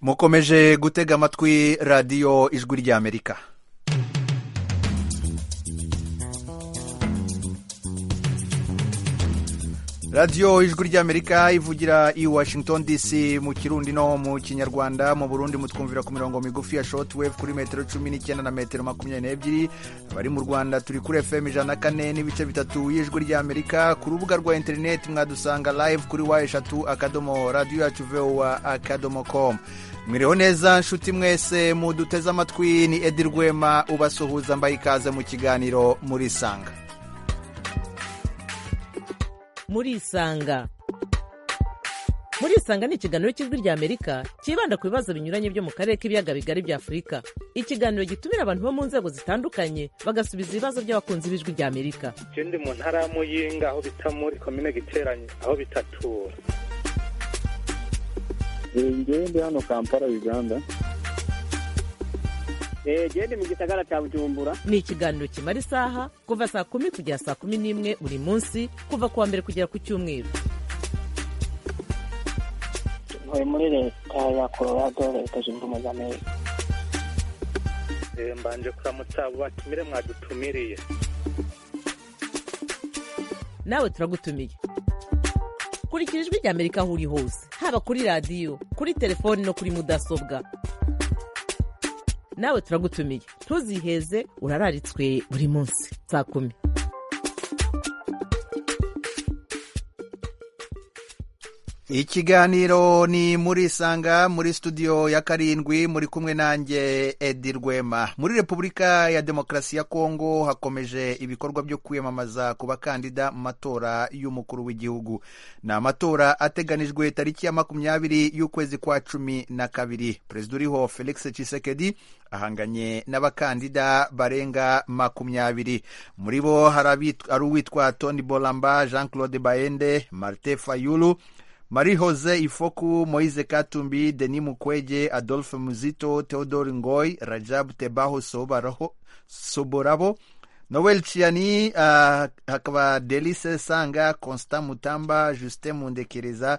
mukomeje gutega amatwi radiyo ijwi ry'amerika radiyo ijwi ry'amerika ivugira i washington dc mu kirundi no mu kinyarwanda mu burundi mutwumvira ku mirongo migufi ya shoti wevu kuri metero cumi n'icyenda na metero makumyabiri n'ebyiri abari mu rwanda turi kuri fm ijana na kane n'ibice bitatu y'ijwi ry'amerika ku rubuga rwa interineti mwadusanga live kuri wa eshatu akadomo radiyo yacu vewa akadomo komu mwiriho neza nshuti mwese muduteze amatwi ni edi rwema ubasuhuza mbaye ikaze mu kiganiro murisanga murisanga murisanga ni ikiganiro cy'ijwi ry'amerika cyibanda ku bibazo binyuranye byo mu karere k'ibiyaga bigari bya afurika ikiganiro gitumira abantu bo mu nzego zitandukanye bagasubiza ibibazo by'abakunzi b'ijwi ry'amerika ikindi mu ntara ya muyinga aho bita muri komine giteranye aho bitatura njyewe ndi hano kampala uganda gende mu gisagara cya bujumbura ni ikiganiro kimara isaha kuva saa kumi kugera saa kumi n'imwe buri munsi kuva ku wa mbere kugera ku cyumweru ntuye muri leta ya colorado leta zunze ubumwe za amerika mbanje kuramutsa abo batumire mwadutumiriye nawe turagutumiye kurikira ijwi ry'amerika aho uri hose haba kuri radiyo kuri telefoni no kuri mudasobwa nawe turagutumiye ntuziheze urararitswe buri munsi saa kumi ikiganiro ni muri isanga muri studio ya karindwi muri kumwe nanjye edi rwema muri repubulika ya demokarasi ya kongo hakomeje ibikorwa byo kwiyamamaza ku bakandida mu matora y'umukuru w'igihugu ni amatora ateganijwe tariki ya makumyabiri y'ukwezi kwa cumi na kabiri perezida uriho felix cisekedi ahanganye n'abakandida barenga makumyabiri muri bo hari uwitwa tony bolamba jean claude bayende martin fayulu marie jose ifoku moise katumbi denis mukwege adolphe muzito theodore ngoy rajab tebaho soborabo noel ciani uh, hakaba delice sanga constant mutamba justin mundekereza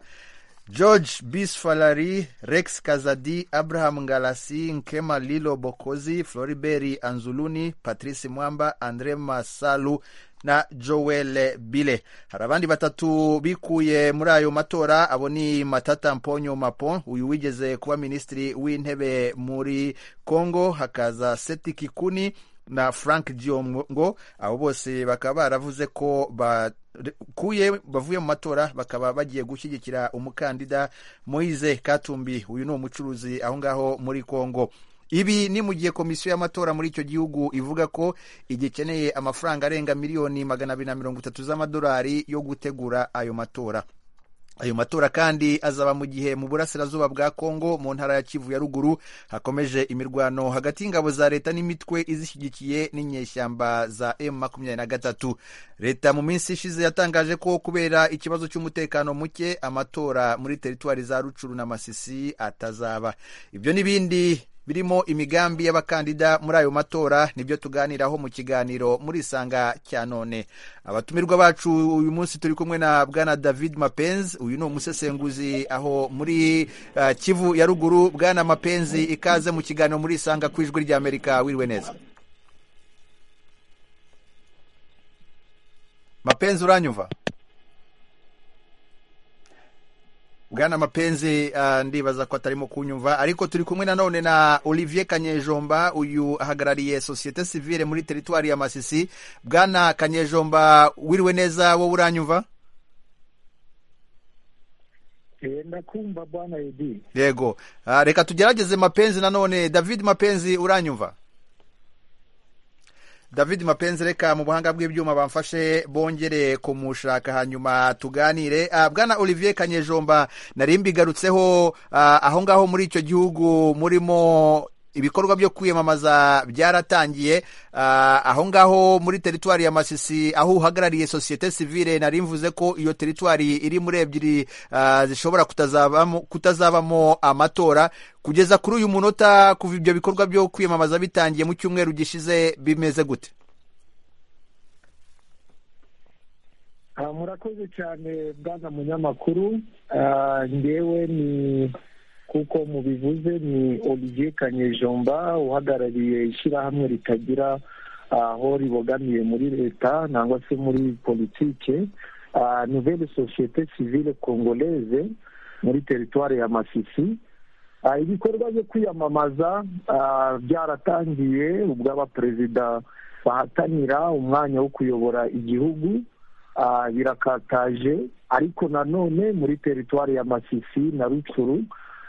george bisfalari rex kazadi abraham ngalasi nkema lilo bokozi floriberi anzuluni patrice mwamba andre masalu na joel bile hari abandi batatu bikuye muri ayo matora abo ni matata mponyo mapo uyu wigeze kuba minisitiri w'intebe muri congo hakaza seti kikuni na frank diongo abo bose bakaba baravuze ko ba kuye bavuye mu matora bakaba bagiye gushyigikira umukandida moise katumbi uyu ni umucuruzi aho ngaho muri congo ibi ni mu gihe komisiyo y'amatora muri icyo gihugu ivuga ko igikeneye amafaranga arenga miliyoni magana abiri na mirongo itatu z'amadolari yo gutegura ayo matora ayo matora kandi azaba mu gihe mu burasirazuba bwa kongo mu ntara ya kivu ya ruguru hakomeje imirwano hagati y'ingabo za leta n'imitwe izishyigikiye n'inyeshyamba za m makumyabiri na gatatu leta mu minsi ishize yatangaje ko kubera ikibazo cy'umutekano muke amatora muri teritwari za rucuru na masisi atazaba ibyo n'ibindi birimo imigambi y'abakandida muri ayo matora nibyo tuganiraho mu kiganiro muri isanga cya none abatumirwa bacu uyu munsi turi kumwe na bwana david mapenzi uyu ni umusesenguzi aho muri uh, kivu ya ruguru bwana mapenzi ikaze mu kiganiro muri isanga ku ijwi ry'amerika wiriwe neza mapenzi uranyumva bwana mapenzi uh, ndibaza ko atarimo kunyumva ariko turi kumwe nanone na olivier kanyejomba uyu ahagarariye sosiyete sivile muri teritwari ya masisi bwana kanyejomba wiriwe neza wowe uranyumva ndakumva bwana edi yego uh, reka tugerageze mapenzi nanone david mapenzi uranyumva david mapenzi reka mu buhanga bw'ibyuma bamfashe bongere kumushaka hanyuma tuganire bwana olivier kanyejomba nari mbigarutseho aho ngaho muri icyo gihugu murimo ibikorwa byo kwiyamamaza byaratangiye aho ngaho muri teritwari ya masisi aho uhagarariye sosiyete sivile nari mvuze ko iyo teritwari iri muri ebyiri zishobora kutazabamo amatora kugeza kuri uyu munota kuva ibyo bikorwa byo kwiyamamaza bitangiye mu cyumweru gishize bimeze gute murakoze cyane bwana munyamakuru ngewe ni kuko mu bivuze ni olivier kanyejomba uhagarariye ishyirahamwe ritagira aho ribogamiye muri leta nangwa se muri politike ah, nouvelle société civile congolaise muri teritwari ya masisi Ah, ibikorwa byo kwiyamamaza ah, byaratangiye ubwo abaperezida bahatanira umwanya wo kuyobora igihugu ah, birakataje ariko nanone muri teritwari ya masisi na rucuru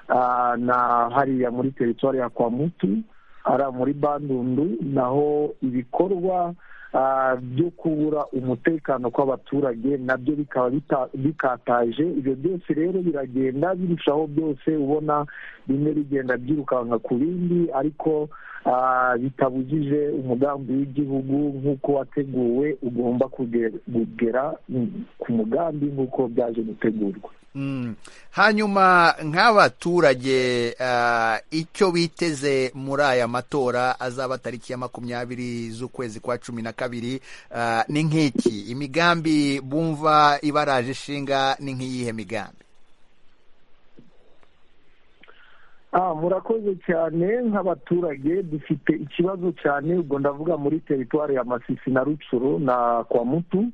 ah, na hariya muri teritwari ya kwamutu hariya muri bandundu naho ibikorwa ah, byo kubura umutekano kw'abaturage nabyo bikaba bita- bikataje ibyo byose rero biragenda birushaho byose ubona bimwe bigenda byirukanka ku bindi ariko ah, bitabujije umugambi w'igihugu nk'uko wateguwe ugomba kuge- kugera mm, ku mugambi nk'uko byaje gutegurwa Mm. hanyuma nk'abaturage ah, icyo biteze muri aya matora azaba tariki ya makumyabiri z'ukwezi kwa cumi na kabiri ah, ni nk'iki imigambi bumva ibaraje ishinga ni nk'iyihe migambi Ah, murakoze cyane nk'abaturage dufite ikibazo cyane ubwo ndavuga muri teritwari ya masisi na rucuru na kwamutu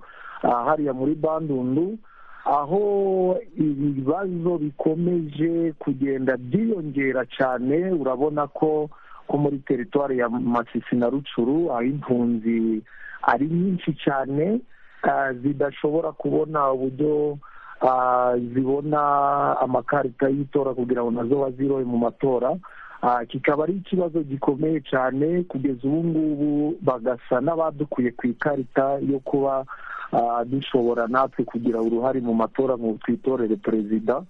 ah, hariya muri bandundu aho ibibazo bikomeje kugenda byiyongera cyane urabona ko ko muri teritwari ya masisi na rucuru aho impunzi ari nyinshi cyane ah, zidashobora kubona uburyo ah, zibona amakarita y'itora kugira ngo nazo bazirohe mu matora Ah, kikaba ari ikibazo gikomeye cyane kugeza ubu ngubu bagasa n'abadukuye ku ikarita yo kuba ah, dushobora natwe kugira uruhare mu matora ngo twitorere perezida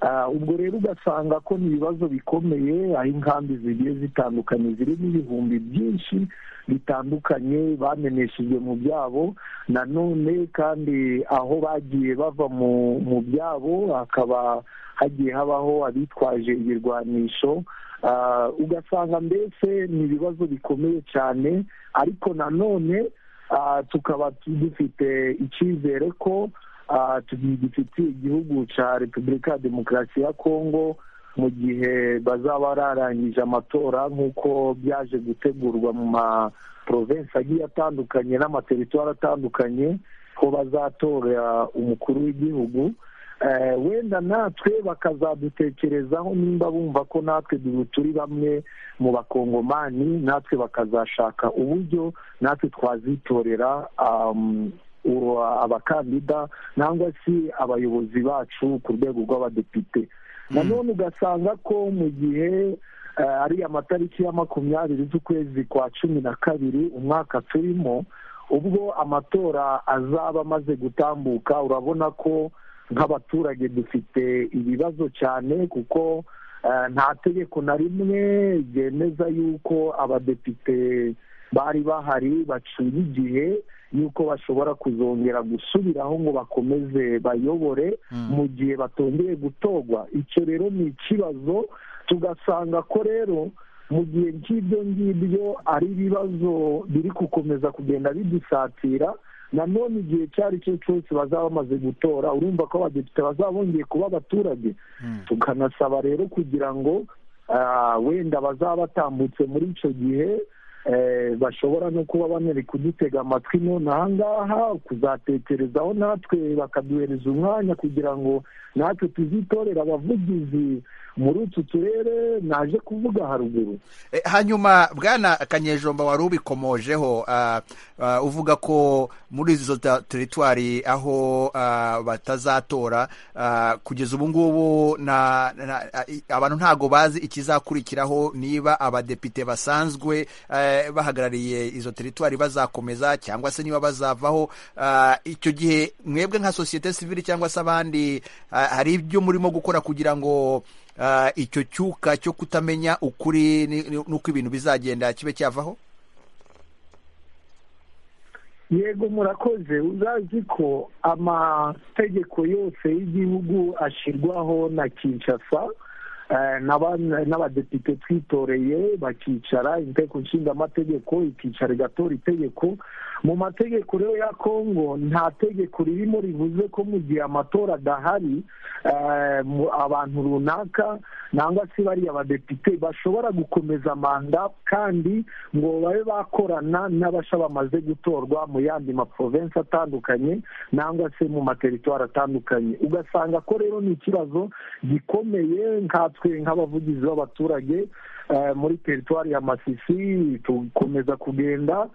Ah, ubwo rero ugasanga ko ni ibibazo bikomeye aho inkambi zigiye zitandukanye zirimo ibihumbi byinshi bitandukanye bameneshejwe mu byabo nanone kandi aho bagiye bava mu mu byabo hakaba hagiye habaho abitwaje ibirwanisho Ah, ugasanga mbese ni ibibazo bikomeye cyane ariko nanone ah, tukaba dufite icyizere ko ah, tugifitiye igihugu cya repubulika ya demokarasi ya kongo mu gihe bazaba bararangije amatora nk'uko byaje gutegurwa mu ma provinsi agiye atandukanye n'amateritwari atandukanye ko bazatora umukuru w'igihugu Eh, wenda natwe bakazadutekerezaho nimba bumva ko natwe du- turi bamwe mu bakongomani natwe bakazashaka uburyo natwe twazitorera um, uwo- abakandida nangwa se abayobozi bacu ku rwego rw'abadepite nanone ugasanga ko mu gihe eh, ari amatariki ya makumyabiri z'ukwezi kwa cumi na kabiri umwaka turimo ubwo amatora azaba amaze gutambuka urabona ko nk'abaturage dufite ibibazo cyane kuko eh, nta tegeko na rimwe ryemeza yuko abadepite bari bahari bacuye igihe yuko bashobora kuzongera gusubiraho ngo bakomeze bayobore mu gihe batongeye gutorwa icyo rero ni ikibazo tugasanga ko rero mu gihe nk'ibyo ngibyo ari ibibazo biri gukomeza kugenda bidusatira nanone igihe icyo ari cyo cyose bazaba bamaze gutora urumva ko abadepite bazaba bongeye kuba abaturage tukanasaba rero kugira ngo ah, wenda bazaba batambutse muri icyo gihe eh, bashobora no kuba banari kudutega amatwi none aha ngaha kuzatekerezaho natwe bakaduhereza umwanya kugira ngo natwe tuzitorere abavugizi muri utu turere naje kuvuga haruguru Eh, hanyuma bwana kanyejomba wari ubikomojeho ah, ah, uvuga ko muri izo ta- teritwari aho ah, batazatora ah, kugeza ubu ngubu na- na- ah, i- abantu ntago bazi ikizakurikiraho niba abadepite basanzwe eh, bahagarariye izo teritwari bazakomeza cyangwa se niba bazavaho ah, icyo gihe mwebwe nka sosiyete sivili cyangwa se abandi ah, hari ibyo murimo gukora kugira ngo Ah, icyo cyuka cyo kutamenya ukuri ni- ni- n'uko ibintu bizagenda kibe cyavaho yego murakoze uzazi ko amategeko yose y'igihugu ashyirwaho na kinshasa n'abadepite twitoreye bakicara inteko nshinga amategeko ikicara igatora itegeko mu mategeko rero ya kongo nta tegeko ririmo rivuze ko mu gihe amatora adahari abantu runaka nangwa se bariya badepite bashobora gukomeza manda kandi ngo babe bakorana n'abasha bamaze gutorwa mu yandi maprovensi atandukanye nangwa se mu materitwari atandukanye ugasanga ko rero ni ikibazo gikomeye nkatwe nk'abavugizi b'abaturage muri teritwari ya masisi tukomeza kugenda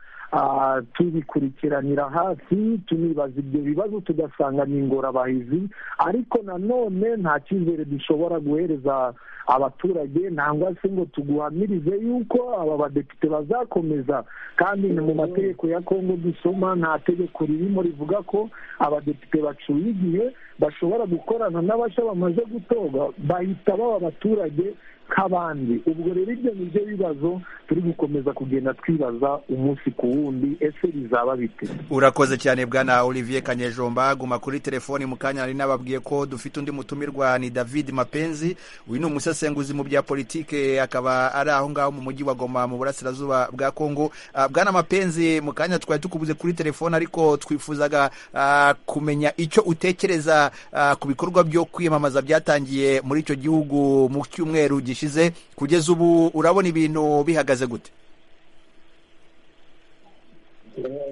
tubikurikiranira hafi tunibaza ibyo bibazo tugasanga ni ingorabahizi ariko nanone nta cyizere dushobora guhereza abaturage nangwa se ngo tuguhamirize yuko aba badepite bazakomeza kandi ni mu mategeko ya kongo dusoma nta tegeko ririmo rivuga ko abadepite bacuye igihe bashobora gukorana n'abasha bamaze gutorwa bahita baba abaturage nk'abandi ubwo rero ibyo ni byo bibazo turi gukomeza kugenda twibaza umunsi ku wundi ese bizaba bite urakoze cyane bwana olivier kanyejomba guma kuri telefoni mu kanya nari nababwiye ko dufite undi mutumirwa ni david mapenzi uyu ni umusesenguzi mu bya politike akaba ari aho ngaho mu mujyi wa goma mu burasirazuba bwa kongo uh, bwana mapenzi mu kanya twari tukubuze kuri telefoni ariko twifuzaga uh, kumenya icyo utekereza uh, ku bikorwa byo kwiyamamaza byatangiye muri icyo gihugu mu cyumweru gishize kugeza ubu urabona ibintu bihagaze gute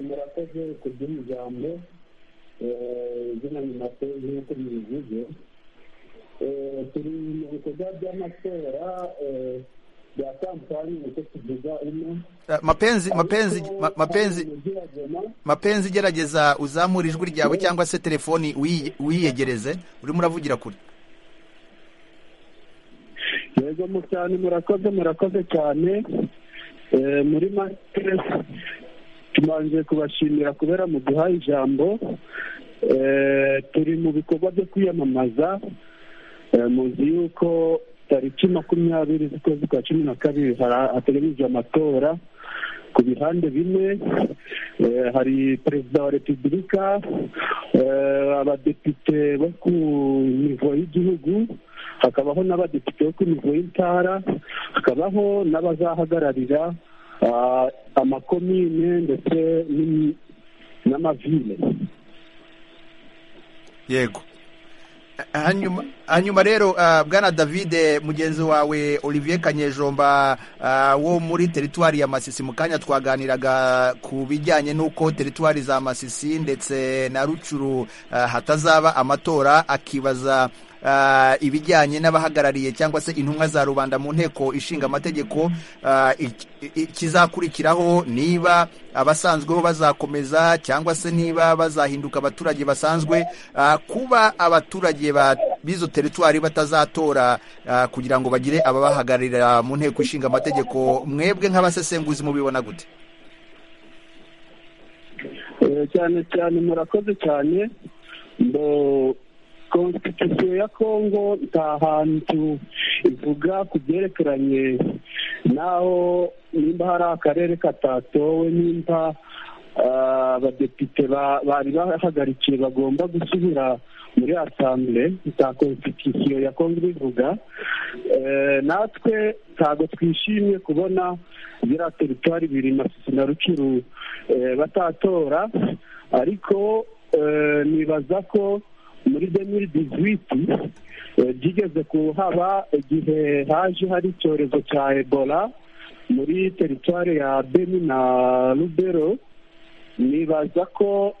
murakoze ku by'umuryango izina ni maso nk'uko mubivuze turi mu bikorwa by'amatora bya kampani nicyo tuvuga ino mapenzi mapenzi mapenzi mapenzi gerageza uzamura ijwi ryawe cyangwa se telefoni wiyegereze urimo uravugira kure yego mu cyane murakoze murakoze cyane muri make tumanje kubashimira kubera mu guha ijambo turi mu bikorwa byo kwiyamamaza muzi yuko tariki makumyabiri z'ukwezi kwa cumi na kabiri hateganyijwe amatora ku bihande bine hari perezida wa repubulika abadepite bo ku nivo y'igihugu hakabaho n'abadepite bo ku nivo y'intara hakabaho n'abazahagararira amakomine ndetse n'amavile yego hanyuma rero bwana davide mugenzi wawe olivier kanyejomba wo muri teritwari ya masisi mu kanya twaganiraga ku bijyanye n'uko teritwari za masisi ndetse na rucuru hatazaba amatora akibaza ibijyanye n'abahagarariye cyangwa se intumwa za rubanda mu nteko ishinga amategeko ikizakurikiraho niba abasanzweho bazakomeza cyangwa se niba bazahinduka abaturage basanzwe kuba abaturage b'izo teritwari batazatora kugira ngo bagire ababahagararira mu nteko ishinga amategeko mwebwe nk'abasesenguzi mubibona gute cyane cyane murakoze cyane konstitusiyo ya kongo nta hantu ivuga ku byerekeranye n'aho nimba hari akarere katatowe nimba abadepite bari bahagarikiye bagomba gusubira muri asambure nta konstitusiyo ya kongo ibivuga natwe ntabwo twishimiye kubona biriya teritwari biri masisi na rucuru batatora ariko nibaza ko muri demiri dizwiti byigeze kuhaba igihe haje hari icyorezo cya ebola muri teritwari ya beni na rubero nibaza ko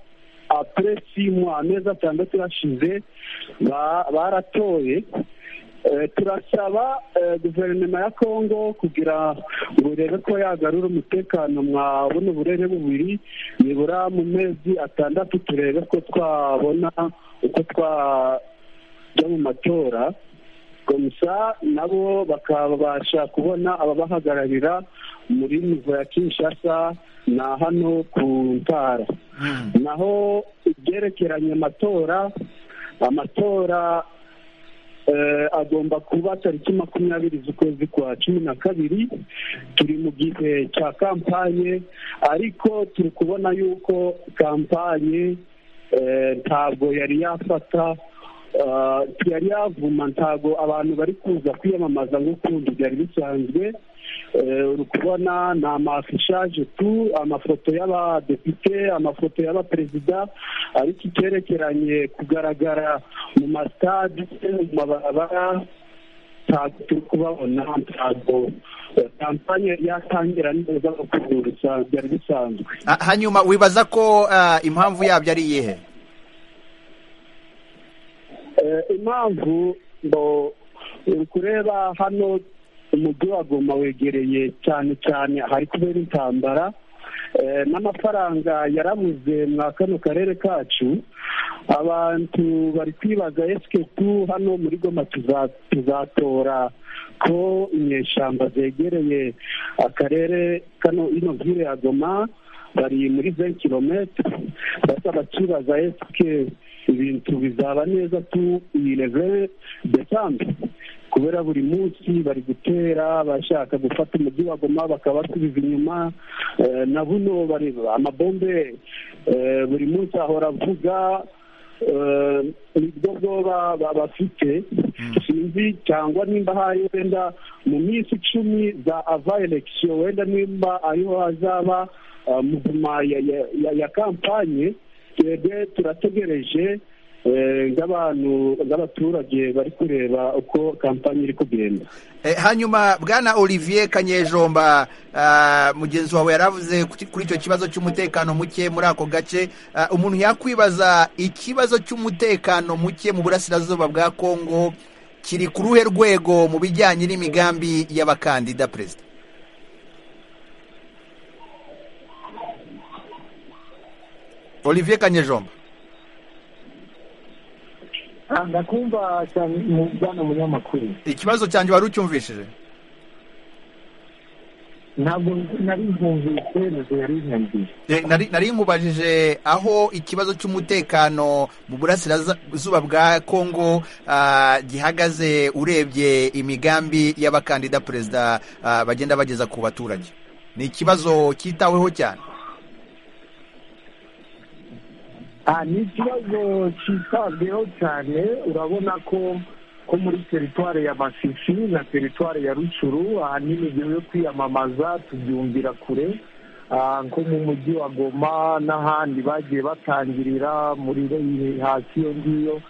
apuresi mu amezi atandatu yashize baratoye turasaba guverinoma ya kongo kugira ngo urebe ko yagarura umutekano mwa buno burere bubiri nibura mu mezi atandatu turebe ko twabona uko twajya mu matora gusa nabo bakabasha kubona ababahagararira muri nivo ya kinshasa na hano ku ntara naho ibyerekeranye amatora amatora agomba kuba tariki makumyabiri z'ukwezi kwa cumi na kabiri turi mu gihe cya kampanye ariko turi kubona yuko kampanye ntabwo yari yafata yari yavuma ntabwo abantu bari kuza kwiyamamaza nk'ukundi byari bisanzwe uri kubona ni amafishaje tu amafoto y'abadepite amafoto y'abaperezida ariko icyerekeranye kugaragara mu masitade mu mabarabara ntabwo turi kubabona ntabwo kampani yari yatangira neza gukurura byari bisanzwe hanyuma wibaza ko ah, impamvu yabyo ari iyihe impamvu ngo uri kureba hano umujyi wa goma wegereye cyane cyane ahari kubera intambara Eh, n'amafaranga yarabuze mwa kano karere kacu abantu bari kwibaza esike tu hano muri goma tuza- tuzatora ko inyeshyamba zegereye akarere kano ino vire ya goma bari muri ze kilometero basaba kibaza esike ibintu bizaba neza tu iyi reve desambe kubera buri munsi bari gutera bashaka gufata umujyi wa goma bakabasubiza inyuma Eh, na buno bari amabombe eh, buri munsi ahora avuga eh, nibwo bwoba ba- bafite sinzi cyangwa nimba hari wenda mu minsi icumi za ava elekisiyo wenda nimba ariho hazaba ah, muvuma ya- ya- ya- ya kampanye twebwe turategereje eh, nk'abantu nk'abaturage bari kureba uko kampanye iri kugenda Eh, hanyuma bwana olivier kanyejomba ah, mugenzi wawe yaravuze kuti- kuri icyo kibazo cy'umutekano muke muri ako gace Ah, umuntu yakwibaza ikibazo cy'umutekano muke mu burasirazuba bwa kongo kiri ku ruhe rwego mu bijyanye n'imigambi y'abakandida perezida olivier kanyejomba Ah, ndakumva cyane mu bwana munyamakuru ikibazo cyanjye wari ucyumvishije ntabwo nari nkumvise ntabwo nari nkumvise Eh, nari nari mubajije aho ikibazo cy'umutekano mu burasirazuba bwa kongo ah, gihagaze urebye imigambi y'abakandida perezida ah, bagenda bageza ku baturage ni ikibazo cyitaweho cyane Ah, ni ikibazo cyitabweho cyane urabona ko ko muri teritwari ya masisi na teritware ya rucuru ahanini igihe yo kwiyamamaza tubyumvira kure Ah, nko mu mujyi wa goma n'ahandi bagiye batangirira muri hasi iyo ngiyo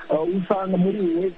Ah, usanga muri wese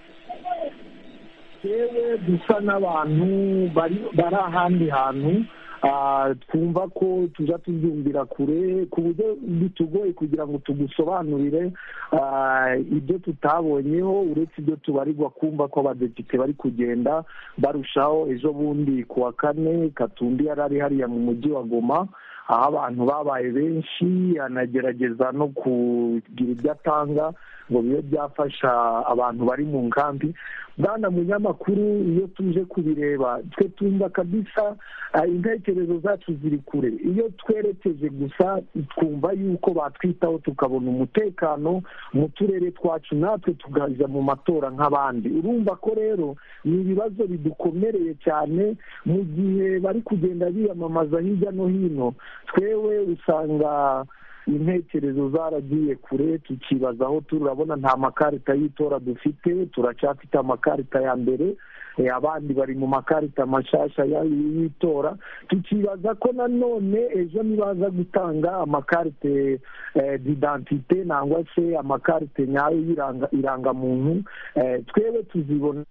yewe dusa n'abantu bari bari ahandi hantu ah, twumva ko tuza tubyumvira kure ku buryo bitugoye kugira ngo tugusobanurire ah, ibyo tutabonyeho uretse ibyo tubarirwa kumva ko abadepite bari kugenda barushaho ejo bundi ku wa kane katumbi yari ari hariya mu mujyi wa goma aho abantu babaye benshi anagerageza no kugira ibyo atanga ngo bibe byafasha abantu bari mu nkambi bwana munyamakuru iyo tuje kubireba twe tumva kabisa ah, intekerezo zacu ziri kure iyo twerekeje gusa twumva yuko batwitaho tukabona umutekano mu turere twacu natwe tukajya mu matora nk'abandi urumva ko rero ni ibibazo bidukomereye cyane mu gihe bari kugenda biyamamaza hirya no hino twewe usanga intekerezo zaragiye kure tukibaza aho turabona nta makarita y'itora dufite turacyafite amakarita ya mbere eh, abandi bari mu makarita mashasha ya- y'itora tukibaza ko nanone ejo nibaza gutanga amakarite eh, d'identite nangwa se amakarite nyayo y'iranga- irangamuntu eh, twewe tuzibona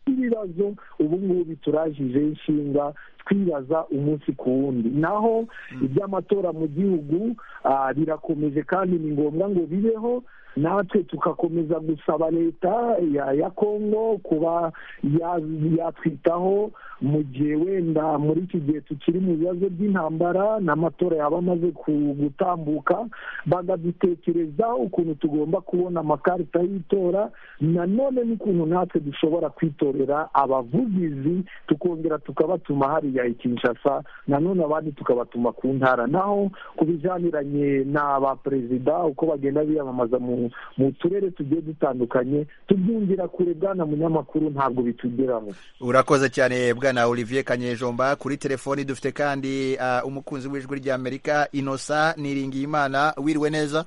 ibibazo ubu ngubu turajije inshinga twibaza umunsi ku wundi naho iby'amatora mu gihugu ah, birakomeje kandi ni ngombwa ngo bibeho natwe tugakomeza gusaba leta ya ya kongo kuba ya- yatwitaho mu gihe wenda muri iki gihe tukiri mu bibazo by'intambara n'amatora yaba amaze ku- gutambuka bagadutekerezaho ukuntu tugomba kubona amakarita y'itora nanone n'ukuntu natwe dushobora kwitorera abavugizi tukongera tukabatuma hariya i kinshasa nanone abandi tukabatuma ku ntara naho ku bijyaniranye n'aba perezida uko bagenda biyamamaza mu mu turere tugiye dutandukanye tubyumvira kure bwana munyamakuru ntabwo bitugeraho urakoze cyane bwana olivier kanyejomba kuri telefoni dufite kandi ah, umukunzi w'ijwi ry'amerika inosa niringiyimana wiriwe neza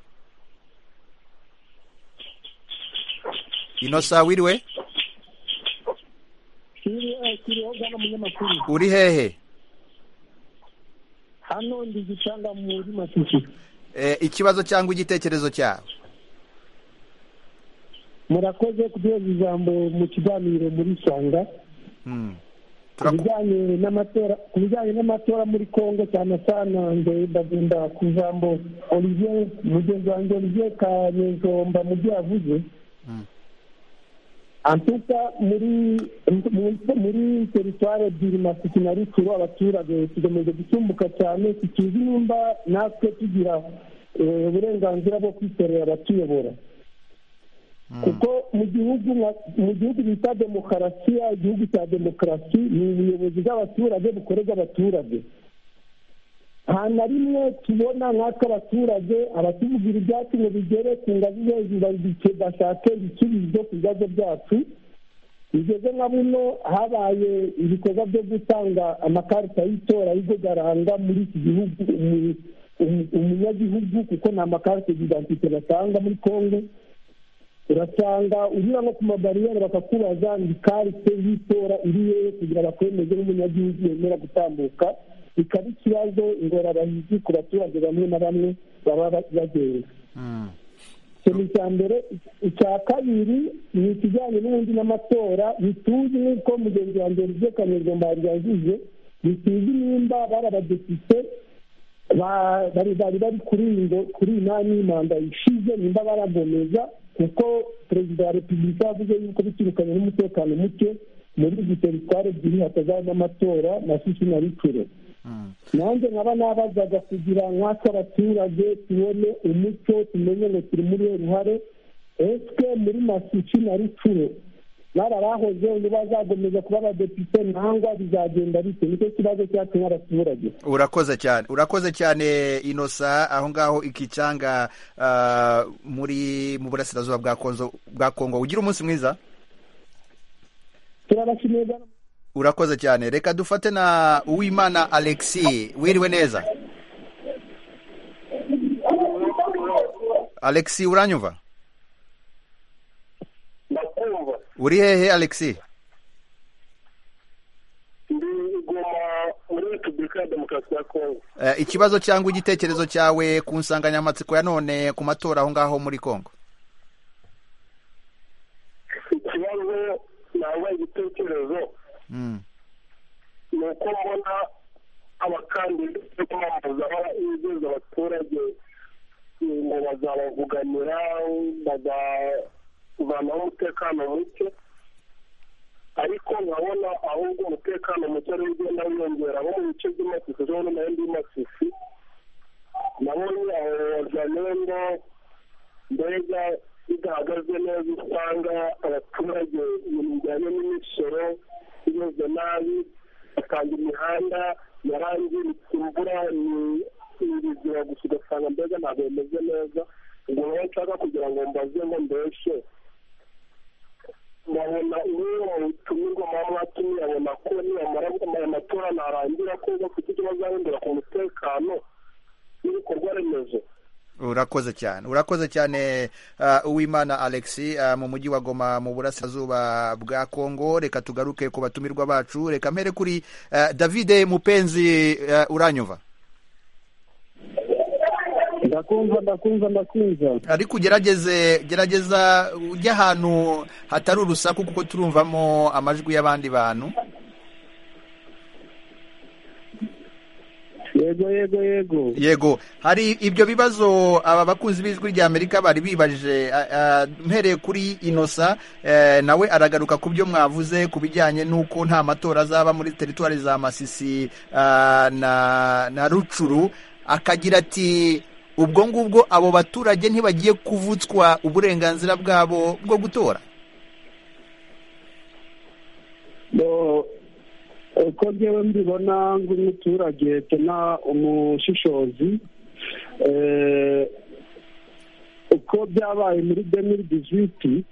inosa wiriwe kiriho gana umunyamakuru uri hehe hano ndi gicanga muri masisi Eh, ikibazo cyangwa igitekerezo cyawe murakoze kuduhereza ijambo mu kiganiro muri sanga Hmm. ku bijyanye n'amatora ku bijyanye n'amatora muri congo cyane cyane mbere ndagenda ku ijambo olivier mugenzi wanjye olivier kanyezomba mu byo yavuze antuka muri muri- muri teritwari ebyiri masiki na ruturo abaturage tugamije gutumbuka cyane tukizi nimba natwe tugira eh, uburenganzira bwo kwitorera abatuyobora kuko mu gihugu nka- mu gihugu bita demokarasiya igihugu cya demokarasi ni ubuyobozi bw'abaturage bukorerwa abaturage nta na rimwe tubona nk'ako abaturage abatuvugira ibyacu ngo bigere ku ngazi hejuru babike- bashake ibisubizo ku bibazo byacu bigeze nka buno habaye ibikorwa byo gutanga amakarita y'itora y'ibyo garanga muri iki gihugu umu- umu- umunyagihugu kuko ni amakarita y'identite batanga muri kongo urasanga unyura nko ku mabariyeri bakakubaza ngo ikarite y'itora iri hehe kugira bakwemeze n'umunyagihugu wemera gutambuka bikaba ikibazo ingorabahizi ku baturage bamwe na bamwe baba ba- bagenda ikintu cya mbere icya kabiri ni ikijyanye n'ubundi n'amatora bituzi nk'uko mugenzi wanjye rije kanyarwanda yari yavuze bituzi nimba bari abadepite ba- bari bari bari kuri iyi ngo- kuri iyi nani manda ishize nimba baragomeza kuko perezida wa repubulika yavuze yuko biturukanye n'umutekano muke muri izi teritwari ebyiri hatazabamo amatora na sisi na rikure nanjye nkaba nabazaga kugira nk'ako abaturage tubone umuco tumenye ngo turi muri ruhare esike muri masici na ricuro barabahoze ntibazagomeza kuba abadepite nangwa bizagenda bite nicyo kibazo cyacu nk'abaturage urakoze cyane urakoze cyane inosa aho ngaho ikicanga ah, muri mu burasirazuba bwa konzo bwa kongo ugira umunsi mwiza turabashimiye cyane urakoze cyane reka dufate na uwimana alexi wiriwe neza alexi uranyumva ndakumva uri hehe alexi ndi igoma muri repubulika ya demokarasi ya kongo Eh, ikibazo cyangwa igitekerezo cyawe ku nsanganyamatsiko ya none ku matora aho ngaho muri kongo ikibazo ntabwo igitekerezo Mm. ni uko mbona abakandida bari kwamamaza barageza abaturage eh, ngo bazabavuganira bazavanaho umutekano muke ariko nkabona ahubwo umutekano muke ariwo ugenda wiyongera nko mu bice by'amasisi zo no mu yandi masisi nabonye aho wazanengo mbega bidahagaze neza usanga abaturage ibintu bijyanye n'imisoro bimeze nabi usanga imihanda yarangiritse imvura ni ibizira gusa ugasanga mbega ntabwo bimeze neza ubwo rero nshaka kugira ngo mbaze ngo mbeshe babona uwo utumirwa mpamvu watumye abona ko nibamara aya matora narangira ko bafite icyo bazahindura ku mutekano n'ibikorwa remezo urakoze cyane urakoze cyane ah, uwimana alexi ah, mu mujyi wa goma mu burasirazuba bwa kongo reka tugaruke ku batumirwa bacu reka mpere kuri ah, davide mupenzi ah, uranyumva ndakumva ndakumva ndakumva ariko ugerageze gerageza ujye ahantu hatari urusaku kuko turumvamo amajwi y'abandi bantu yego yego yego yego hari ibyo bibazo aba bakunzi b'ijwi ry'amerika bari bibajije a- a, mpereye kuri inosa eh, nawe aragaruka ku byo mwavuze ku bijyanye n'uko nta matora azaba muri teritwari za masisi ah, na na rucuru akagira ati ubwo ngubwo abo baturage ntibagiye kuvutswa uburenganzira bwabo bwo gutora Bo- uko ngewe mbibona nk'umuturage tena umushishozi eh, uko byabaye muri demiri dizwiti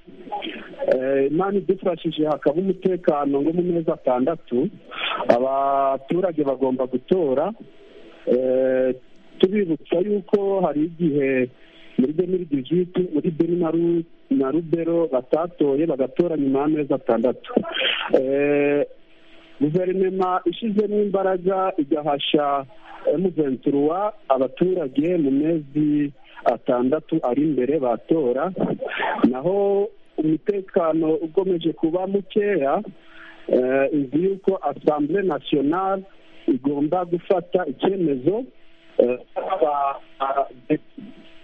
imana idufashije hakaba umutekano ngo mu mezi atandatu abaturage bagomba gutora eh, tubibutsa yuko hari igihe muri demiri dizwiti muri beni na ru- na na rubero batatoye bagatora nyuma y'amezi atandatu guverinoma ishyizemo imbaraga igahasha emuventuruwa abaturage mu mezi atandatu ari imbere batora naho umutekano ukomeje kuba mukeya izi yuko asambure nasiyonari igomba gufata icyemezo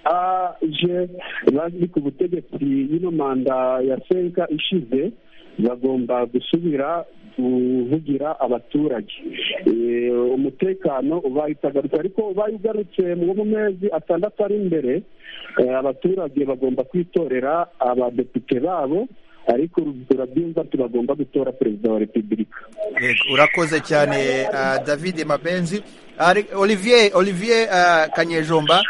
aje bari ku butegetsi y'ino manda ya senka ishize bagomba gusubira kuvugira abaturage umutekano ubaye utagarutse ariko ubaye ugarutse mu mezi atandatu ari imbere abaturage bagomba kwitorera abadepite babo ariko turabyumva tubagomba gutora perezida wa repubulika urakoze cyane david mabenzi olivier olivier kanyejomba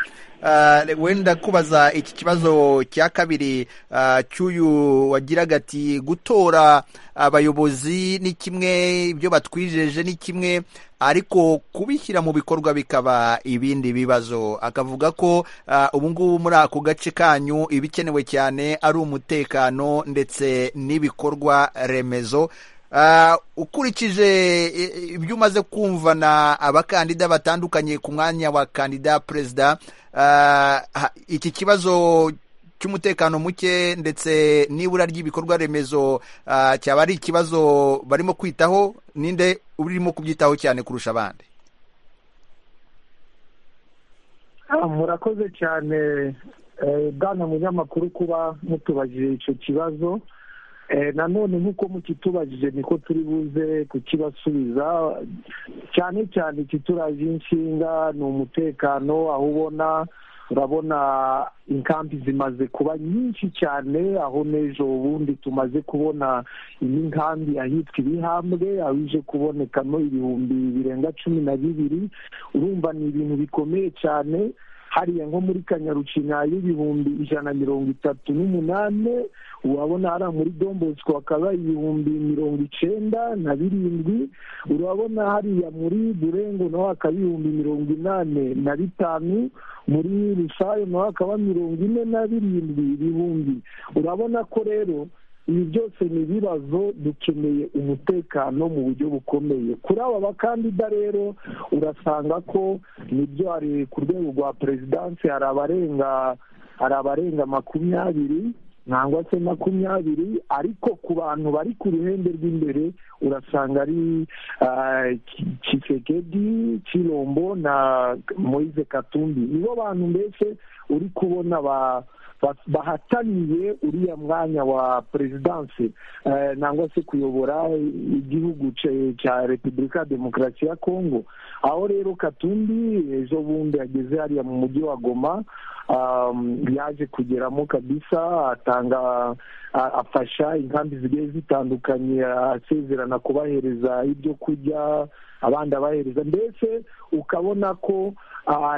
wenda kubaza iki kibazo cya kabiri cy'uyu wagiraga ati gutora abayobozi ni kimwe ibyo batwijeje ni kimwe ariko kubishyira mu bikorwa bikaba ibindi bibazo akavuga ko ubu ngubu muri ako gace kanyu ibikenewe cyane ari umutekano ndetse n'ibikorwa remezo ukurikije ibyo umaze kumvana abakandida batandukanye ku mwanya wa kandida perezida iki kibazo cy'umutekano muke ndetse n'ibura ry'ibikorwa remezo cyaba ari ikibazo barimo kwitaho ninde urimo kubyitaho cyane kurusha abandi murakoze cyane bwana munyamakuru kuba mutubajije icyo kibazo nanone nk'uko mukitubajije niko turi buze kukibasubiza cyane cyane ikituraje inshinga ni umutekano aho ubona urabona inkambi zimaze kuba nyinshi cyane aho n'ejo ubundi tumaze kubona iyi nkambi ahitwa ibihambwe aho ije kubonekamo ibihumbi birenga cumi na bibiri urumva ni ibintu bikomeye cyane hariya nko muri kanyarucinya y'ibihumbi ijana mirongo itatu n'umunani urabona hariya muri dombosco hakaba ibihumbi mirongo icyenda na birindwi urabona hariya muri burengo naho hakaba ibihumbi mirongo inani na bitanu muri rusayo naho hakaba mirongo ine na birindwi ibihumbi urabona ko rero ibi byose ni ibibazo dukeneye umutekano mu buryo bukomeye kuri aba bakandida rero urasanga ko nibyo hari ku rwego rwa perezidansi hari abarenga hari abarenga makumyabiri nangwa se makumyabiri ariko ku bantu bari ku ruhembe rw'imbere urasanga ari kisekedi kirombo na moise katumbi nibo bantu mbese uri kubona ba bahataniye uriya mwanya wa perezidansi nangwa se kuyobora igihugu cya repubulika demokarasi ya kongo aho rero katumbi ejo bundi ageze hariya mu mujyi wa goma yaje kugeramo kabisa atanga afasha inkambi zigiye zitandukanye asezerana kubahereza ibyo kurya abandi abahereza mbese ukabona ko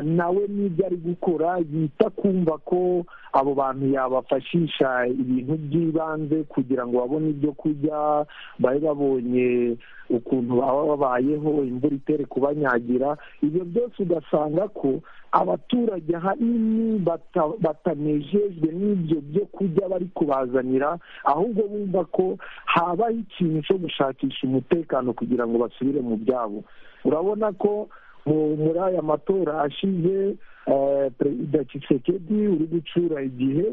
nawe n'ibyo ari gukora yita kumva ko abo bantu yabafashisha ibintu by'ibanze kugira ngo babone ibyo kurya babe babonye ukuntu baba babayeho imvura itere kubanyagira ibyo byose ugasanga ko abaturage ahanini batanejejwe n'ibyo byo kurya bari kubazanira ahubwo bumva ko habaho ikintu cyo gushakisha umutekano kugira ngo basubire mu byabo urabona ko muri aya matora ashize perezida kisekedi uri gucura igihe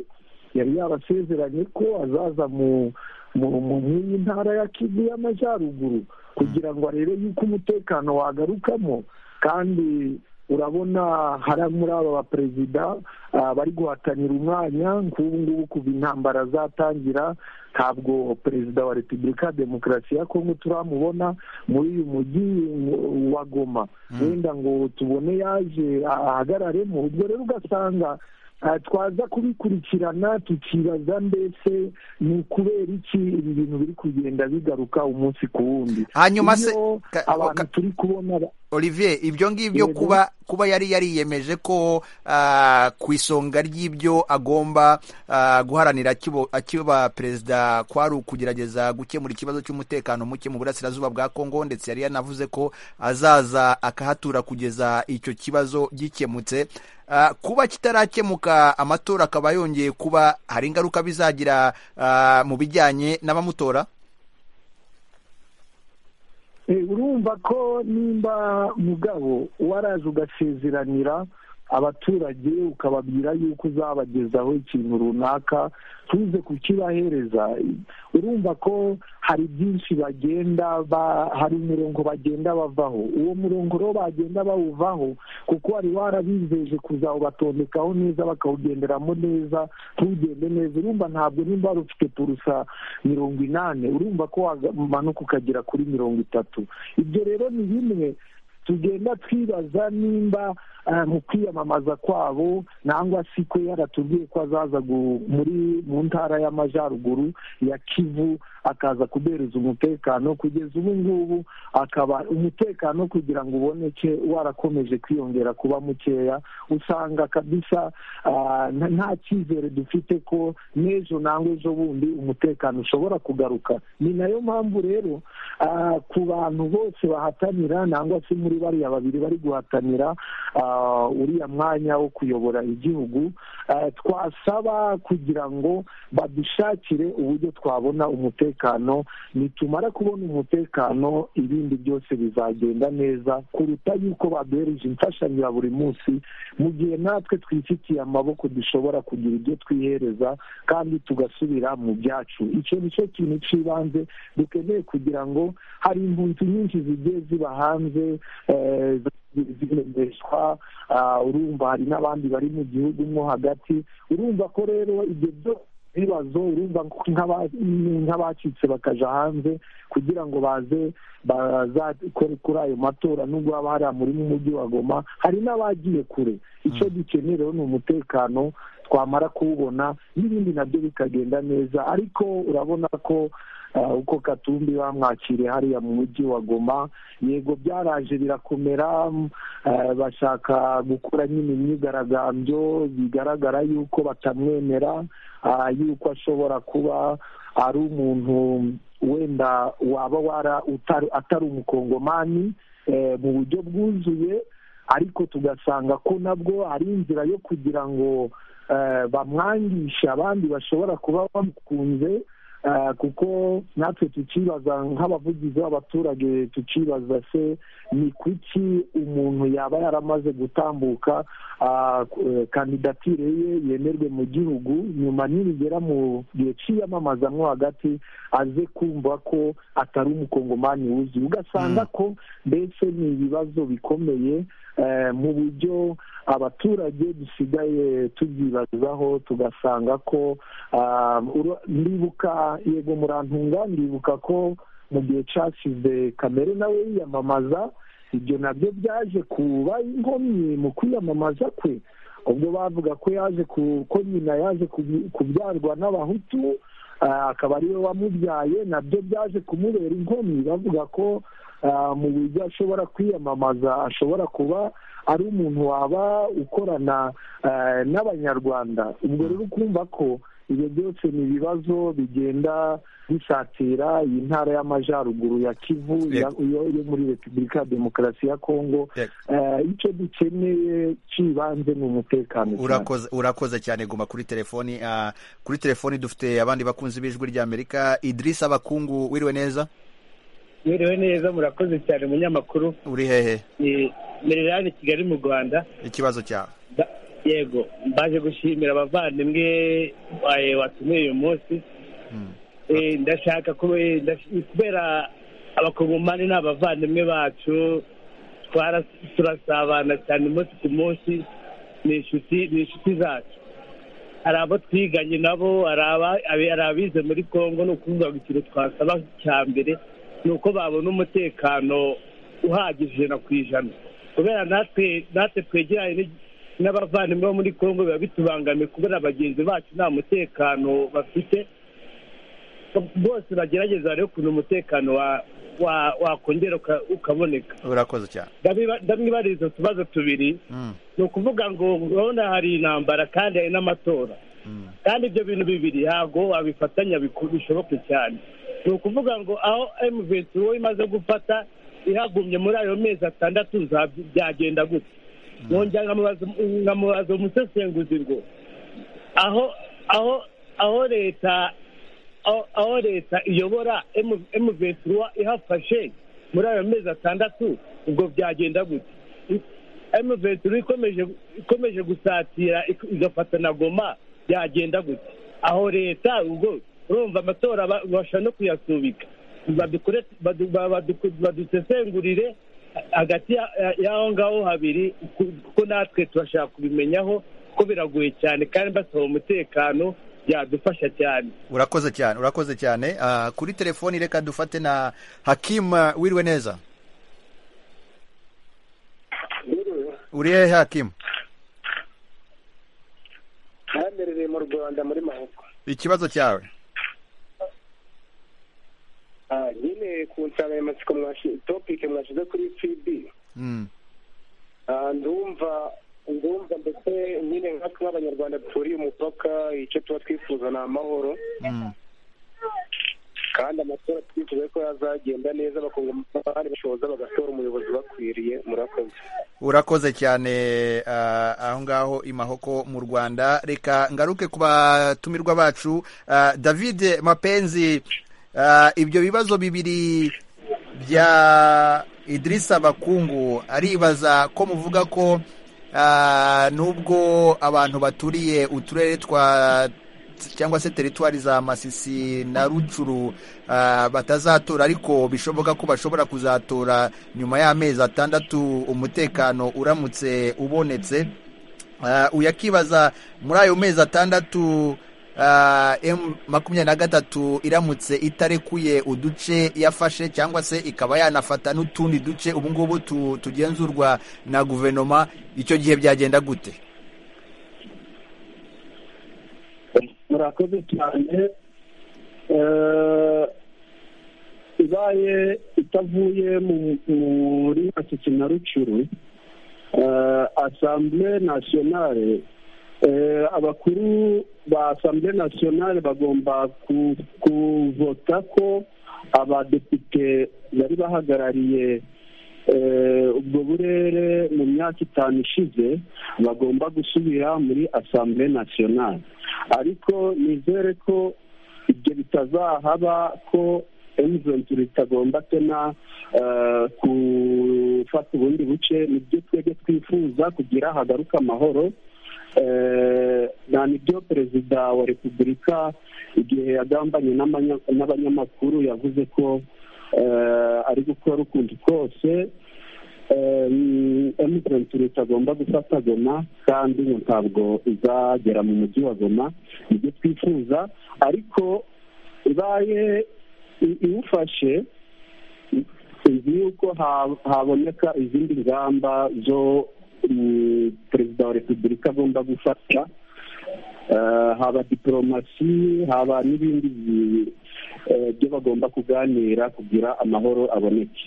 yari yarasezeranye ko azaza mu iyi ntara ya kivu y'amajyaruguru kugira ngo arebe yuko umutekano wagarukamo kandi urabona hari muri aba baperezida bari guhatanira umwanya nk'ubu ngubu kuva intambara zatangira ntabwo perezida wa repubulika demokarasi ya kongo turamubona muri uyu mujyi wa goma wenda ngo tubone yaje ahagararemo ubwo rero ugasanga twaza kubikurikirana tukibaza mbese ni ukubera iki ibi bintu biri kugenda bigaruka umunsi ku wundi hanyuma se abantu turi kubona olivier ibyo ngibyo kuba kuba yari yariyemeje ko ku isonga ry'ibyo agomba guharanira akiba perezida kwari ukugerageza gukemura ikibazo cy'umutekano muke mu burasirazuba bwa kongo ndetse yari yanavuze ko azaza akahatura kugeza icyo kibazo gikemutse kuba kitarakemuka amatora akaba yongeye kuba hari ingaruka bizagira ah, mu bijyanye n'abamutora Eh, urumva ko nimba mugabo waraje ugasezeranira abaturage ukababwira yuko uzabagezaho ikintu runaka tuze kukibahereza urumva ko hari byinshi bagenda ba- hari umurongo bagenda bavaho uwo murongo rero bagenda bawuvaho kuko wari warabizeje kuzawubatondekaho neza bakawugenderamo neza ntugende neza urumva ntabwo nimba wari ufite purusa mirongo inani urumva ko wamanuka ukagera kuri mirongo itatu ibyo rero ni bimwe tugenda twibaza nimba ah, mu kwiyamamaza kwabo nangwa si ko yaratubwiye ko azaza gu- muri mu ntara y'amajyaruguru ya kivu akaza kubereza umutekano kugeza ubu ngubu akaba umutekano kugira ngo uboneke warakomeje kwiyongera kuba mukeya usanga kabisa ah, nta- nta cyizere dufite ko n'ejo nangwa ejo bundi umutekano ushobora kugaruka ni nayo mpamvu rero ah, ku bantu bose bahatanira nangwa se muri bariya babiri bari guhatanira ah, uriya mwanya wo kuyobora igihugu ah, twasaba kugira ngo badushakire uburyo twabona umutekano nitumara kubona umutekano ibindi byose bizagenda neza kuruta yuko baduhereje imfashanyo ya buri munsi mu gihe natwe twifitiye amaboko dushobora kugira ibyo twihereza kandi tugasubira mu byacu icyo ni cyo kintu cy'ibanze dukeneye kugira ngo hari impunzi nyinshi zigiye ziba hanze eh, zi- zirembeshwa ah, urumva hari n'abandi bari mu gihugu mo hagati urumva ko rero ibyo byose ibibazo urumva ko nk'aba- nk'abacitse bakaja hanze kugira ngo baze bazakore kuri ayo matora nubwo haba hariya muri mu mujyi wa goma hari n'abagiye kure icyo dukeneye rero ni umutekano twamara kuwubona n'ibindi nabyo bikagenda neza ariko urabona ko ah, uko katumbi bamwakiriye hariya mu mujyi wa goma yego byaraje birakomera mm, ah, bashaka gukora nyine imyigaragambyo bigaragara yuko batamwemera ah, yuko ashobora kuba ari umuntu wenda waba wara utari- atari umukongomani eh, mu buryo bwuzuye ariko tugasanga ko nabwo ari inzira yo kugira ngo eh, bamwangishe abandi bashobora kuba bamukunze eh, kuko natwe tukibaza nk'abavugizi b'abaturage tukibaza se ni kuki umuntu yaba yaramaze gutambuka ah, ku- eh, kandidatire ye yemerwe mu gihugu nyuma nibigera mu gihe cy'iyamamazamwo hagati aze kumva ko atari umukongomani wuzuye ugasanga ko mbese ni ibibazo bikomeye eh, mu buryo abaturage dusigaye tubyibazaho tugasanga ko ah, ura- ndibuka yego murantunga ndibuka ko mu gihe cyashize kamere nawe yiyamamaza ibyo nabyo byaje kuba inkomyi mu kwiyamamaza kwe ubwo bavuga ko yaje ku- ko nyina yaje kubi- kubyarwa n'abahutu ah, akaba ariwe wamubyaye nabyo byaje kumubera inkomyi bavuga ko ah, mu buryo ashobora kwiyamamaza ashobora kuba ari umuntu waba ukorana eh, n'abanyarwanda ubwo rero ukumva ko ibyo byose ni ibibazo bigenda bisatira iyi ntara y'amajyaruguru ya kivu ya- yo yo muri repubulika ya demokarasi ya kongo Eh, icyo dukeneye cy'ibanze ni umutekano cyane. urakoze urakoze cyane guma kuri telefoni ah, kuri telefoni dufite abandi bakunzi b'ijwi rya amerika idirisa abakungu wiriwe neza Mwiriwe neza murakoze cyane umunyamakuru uri hehe ni Merirani Kigali mu Rwanda ikibazo cyawe Ba- yego mbaje gushimira abavandimwe eh, watumiye uyu munsi Eh, ndashaka kube- ndash- kubera abakongomani ni abavandimwe bacu twara- turasabana cyane umunsi ku munsi ni inshuti ni inshuti zacu hari abo twiganye nabo hari aba- abi- hari abize muri kongo ni ukuvuga ngo ikintu twasaba cya mbere ni uko babona umutekano uhagije ijana ku ijana kubera natwe natwe twegeranye n'igi- n'abavandimwe bo muri kongo biba bitubangamiye kubera bagenzi bacu nta mutekano bafite bose bagerageza rero ukuntu umutekano wa- wa- wakongera uka- ukaboneka urakoze cyane Ndabiba- ndamwibariza utubazo tubiri Mm. ni ukuvuga ngo urabona hari intambara kandi hari n'amatora kandi ibyo bintu bibiri ntabwo wabifatanya biku- bishoboke cyane ni ukuvuga ngo aho emuventi wowe imaze gufata ihagumye muri ayo mezi atandatu za- byagenda gute nkongera nkamubaza umusesenguzi ngo aho aho aho leta aho leta iyobora emu ventura ihafashe muri ayo mezi atandatu ubwo byagenda gute emu ventura ikomeje ikomeje gusatira igafata na goma byagenda gute aho leta ubwo urumva amatora babasha no kuyasubika badusesengurire hagati y'aho ngaho habiri kuko natwe turashaka kubimenyaho ko biragoye cyane kandi basaba umutekano byadufasha cyane urakoze cyane urakoze cyane kuri telefoni reka dufate na hakima wiriwe neza uri hehe hakima ahamerereye mu rwanda muri mahoko ikibazo cyawe nyine ku nsanganyamatsiko topike mwashyize kuri fibi ndumva ndumva ndetse nyine nkatwe nk'abanyarwanda duturiye umupaka icyo tuba twifuza ni amahoro kandi amatora twifuza ko yazagenda neza bakunga amahari bashoboza bagatora umuyobozi bakwiriye murakoze urakoze cyane aho ngaho i mahoko mu rwanda reka ngaruke ku batumirwa bacu david mapenzi ibyo bibazo bibiri bya idirisa bakungu aribaza ko muvuga ko nubwo abantu baturiye uturere twa cyangwa se teritwari za masisi na rucuru batazatora ariko bishoboka ko bashobora kuzatora nyuma y'amezi atandatu umutekano uramutse ubonetse uyakibaza muri ayo mezi atandatu emu makumyabiri na gatatu iramutse itarekuye uduce yafashe cyangwa se ikaba yanafata n'utundi duce ubu ngubu tugenzurwa na guverinoma icyo gihe byagenda gute murakoze cyane ibaye itavuye muri masisi na rucuru asambure nasiyonale abakuru ba asambure nasiyonale bagomba kuvota ko abadepite bari bahagarariye ubwo burere mu myaka itanu ishize bagomba gusubira muri asambure nasiyonale ariko nizere ko ibyo bitazahaba ko emuventuri itagomba tena gufata ubundi buce nibyo twebwe twifuza kugira hagaruka amahoro nibyo perezida wa repubulika igihe yagambanye n'abanyamakuru yavuze ko ari gukora ukundi kose emuventuri itagomba gufata goma kandi ntabwo izagera mu mujyi wa goma nibyo twifuza ariko ibaye iwufashe tuzi yuko haboneka izindi ngamba zo perezida wa repubulika agomba gufata haba diporomasi haba n'ibindi byo bagomba kuganira kugira amahoro aboneke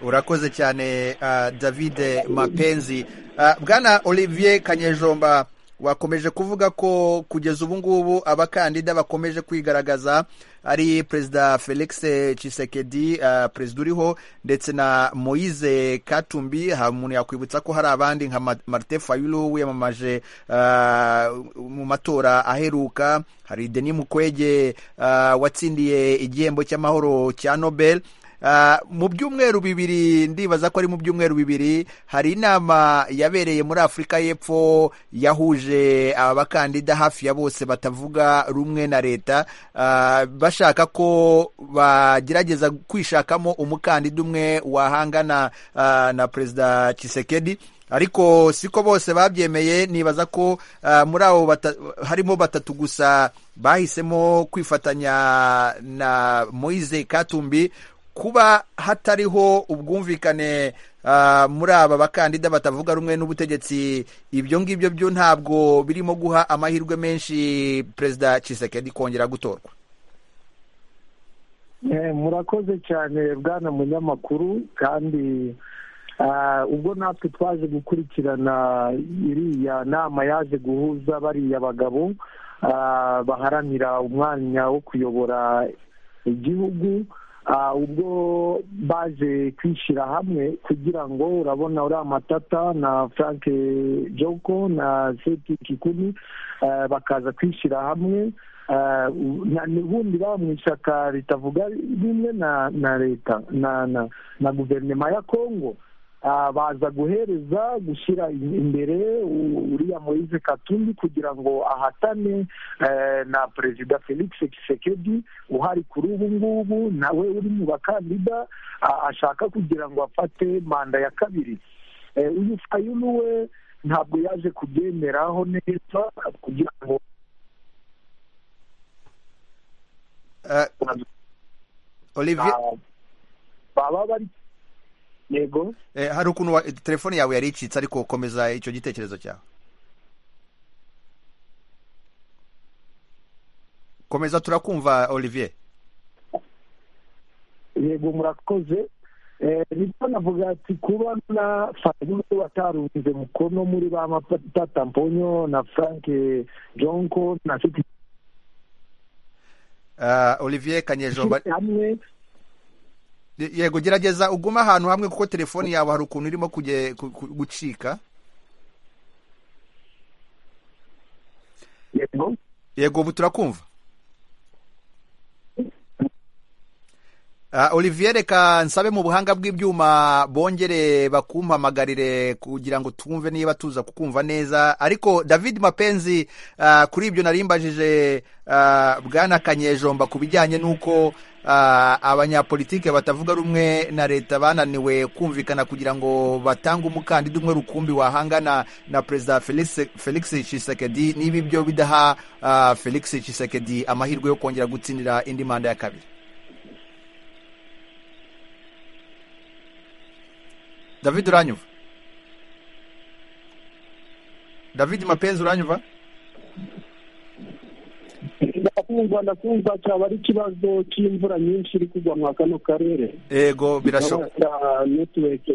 urakoze cyane david mapenzi bwana olivier kanyejomba wakomeje kuvuga ko kugeza ubu ngubu abakandida bakomeje kwigaragaza ari perezida felix cisekedi perezida uriho ndetse na moise katumbi hari umuntu yakwibutsa ko hari abandi nka marite fayulu wiyamamaje mu matora aheruka hari deni mukwege watsindiye igihembo cy'amahoro cya nobel mu byumweru bibiri ndibaza ko ari mu byumweru bibiri hari inama yabereye muri afurika y'Epfo yahuje abakandida hafi ya bose batavuga rumwe na leta bashaka ko bagerageza kwishakamo umukandida umwe wahangana na perezida Tshisekedi ariko siko bose babyemeye nibaza ko muri abo harimo batatu gusa bahisemo kwifatanya na Moise Katumbi kuba hatariho ubwumvikane muri aba bakandida batavuga rumwe n'ubutegetsi ibyo ngibyo byo ntabwo birimo guha amahirwe menshi perezida Tshisekedi kongera gutorwa murakoze cyane bwana munyamakuru kandi ubwo natwe twaje gukurikirana iriya nama yaje guhuza bariya bagabo baharanira umwanya wo kuyobora igihugu ubwo baje kwishyira hamwe kugira ngo urabona uriya matata na frank joko na seti kikumi bakaza kwishyira hamwe ubundi baba mu ishyaka ritavuga rimwe na leta na guverinoma ya kongo baza guhereza gushyira imbere uriya moise katumbi kugira ngo ahatane na perezida felix kisekedi uhari kuri ubu ngubu nawe uri mu bakandida ashaka kugira ngo afate manda ya kabiri uyu fayulu we ntabwo yaje kubyemeraho neza kugira ngo olivier baba bari yego hari ukuntu telefone yawe yari icitse ariko komeza icyo gitekerezo cyawe komeza turakumva olivier yego murakoze rero navuga ati kuba na fayulu watarunze mukono muri ba mapatata mponyo na frank jonko na fiti olivier kanyejomba yego gerageza ugume ahantu hamwe kuko telefoni yawe hari ukuntu irimo gucika yego ubu turakumva olivier reka nsabe mu buhanga bw'ibyuma bongere bakumpamagarire kugira ngo twumve niba tuza kukumva neza ariko david mapenzi kuri ibyo narimbajije bwana kanyejomba ku bijyanye n'uko abanyapolitike batavuga rumwe na leta bananiwe kumvikana kugira ngo batange umukandida umwe rukumbi wahangana na perezida felix Tshisekedi niba ibyo bidaha felix Tshisekedi amahirwe yo kongera gutsindira indi manda ya kabiri david uranyumva david mapenzi uranyumva ndakumva ndakumva cyaba ari ikibazo cy'imvura nyinshi iri kugwa muri kano karere yego birashoboka netiweke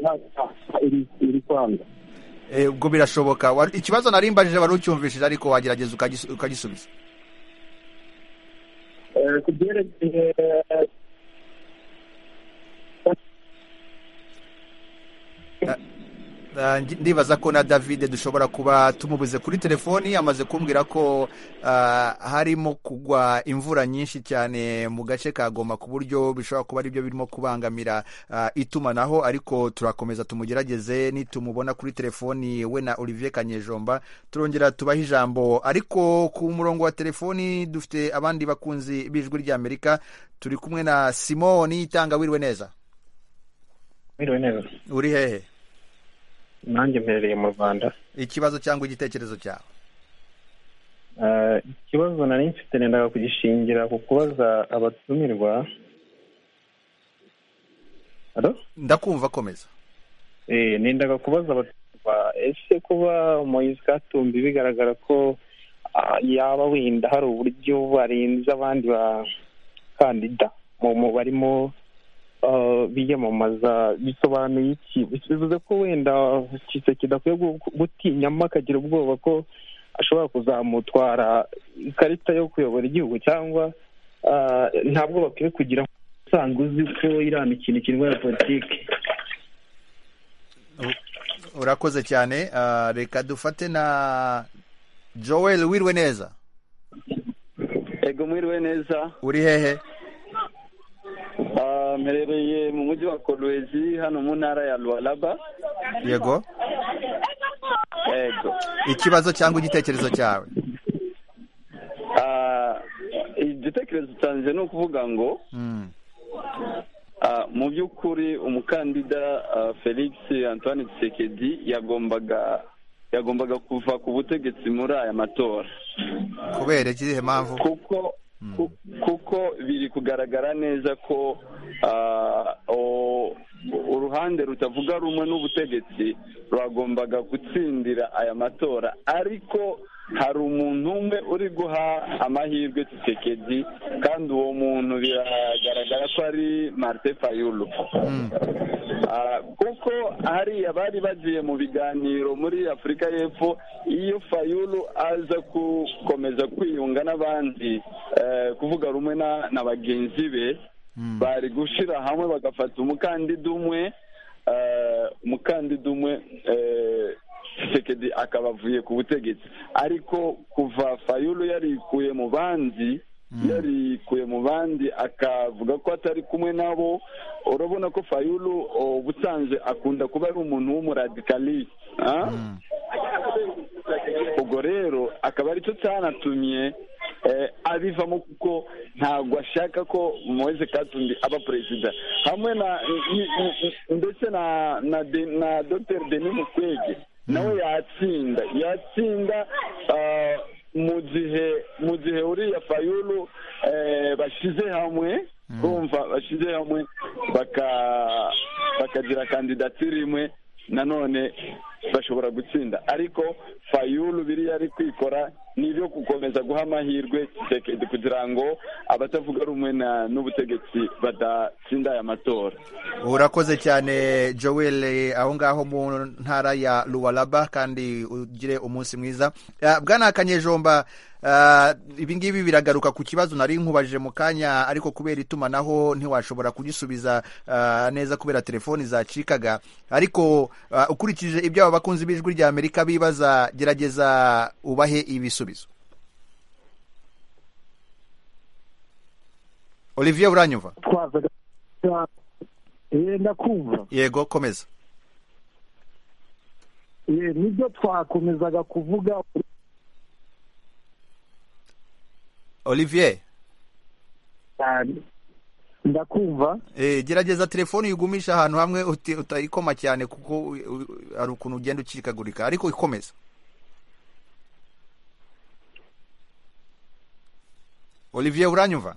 iri kwanga ubwo birashoboka ikibazo narimbajije wari ucyumvishije ariko wagerageza ukagisubiza ku byerekeye ndibaza ko na david dushobora kuba tumubuze kuri telefoni amaze kumbwira ko harimo kugwa imvura nyinshi cyane mu gace ka goma ku buryo bishobora kuba aribyo birimo kubangamira itumanaho ariko turakomeza tumugerageze nitumubona kuri telefoni we na olivier kanyejomba turongera tubahe ijambo ariko ku murongo wa telefoni dufite abandi bakunzi b'ijwi ry'amerika turi kumwe na simoni itanga wiriwe neza wiriwe neza uri hehe nanjye mperereye mu rwanda ikibazo cyangwa igitekerezo cyawe ikibazo nari mfite nendaga kugishingira ku kubaza abatumirwa ndakumva akomeza nendaga kubaza abatumirwa ese kuba umuyobozi katumbi bigaragara ko yaba wenda hari uburyo barenze abandi bakandida mu barimo biyamamaza bisobanuye iki bivuze ko wenda kiseke akwiye gutinyamo akagira ubwoba ko ashobora kuzamutwara ikarita yo kuyobora igihugu cyangwa ntabwo bakwiye kugira usanga uzi ko iriya mikino ikinwa ya politiki urakoze cyane reka dufate na joel wirwe neza ego mwiriwe neza uri hehe mperereye mu mujyi wa kolwezi hano mu ntara ya ruwaraba yego yego ikibazo cyangwa igitekerezo cyawe igitekerezo cyanjye ni ukuvuga ngo mu by'ukuri umukandida felix antoine Tshisekedi yagombaga yagombaga kuva ku butegetsi muri aya matora kubera ikihe mpamvu kuko kuko biri kugaragara neza ko uruhande rutavuga rumwe n'ubutegetsi rwagombaga gutsindira aya matora ariko hari umuntu umwe uri guha amahirwe Tshisekedi kandi uwo muntu biragaragara ko ari marite fayulu kuko hariya bari bagiye mu biganiro muri afurika y'epfo iyo fayulu aza gukomeza kwiyunga n'abandi kuvuga rumwe na bagenzi be bari gushyira hamwe bagafata umukandida umwe umukandida umwe sekedi akaba avuye ku butegetsi ariko kuva fayulu yarikuye mu bandi yarikuye mu bandi akavuga ko atari kumwe nabo urabona ko fayulu ubusanzwe akunda kuba ari umuntu w'umuradikali ubwo rero akaba aricyo cyanatumye abivamo kuko ntabwo ashaka ko muweze katumbi aba perezida hamwe na ndetse na dr denis mukwege nawe yatsinda yatsinda mu gihe mu gihe uriya fayulu bashyize hamwe kumva bashyize hamwe bakagira kandidatire imwe nanone bashobora gutsinda ariko fayulu biriya ari kwikora ni ibyo gukomeza guha amahirwe kugira ngo abatavuga rumwe n'ubutegetsi badatsinda aya matora urakoze cyane joel aho ngaho mu ntara ya ruwaraba kandi ugire umunsi mwiza bwana kanyejomba ibingibi biragaruka ku kibazo nari nkubajije mu kanya ariko kubera itumanaho ntiwashobora kugisubiza neza kubera telefoni zacikaga ariko ukurikije ibyo aba bakunzi b'ijwi rya amerika bibaza gerageza ubahe ibisubizo olivier buranyumva ndakumva yego komeza nibyo twakomezaga kuvuga olivier ndakumva gerageza telefoni uyigumisha ahantu hamwe utayikoma cyane kuko hari ukuntu ugenda ucikagurika ariko ikomeza olivier uranyumva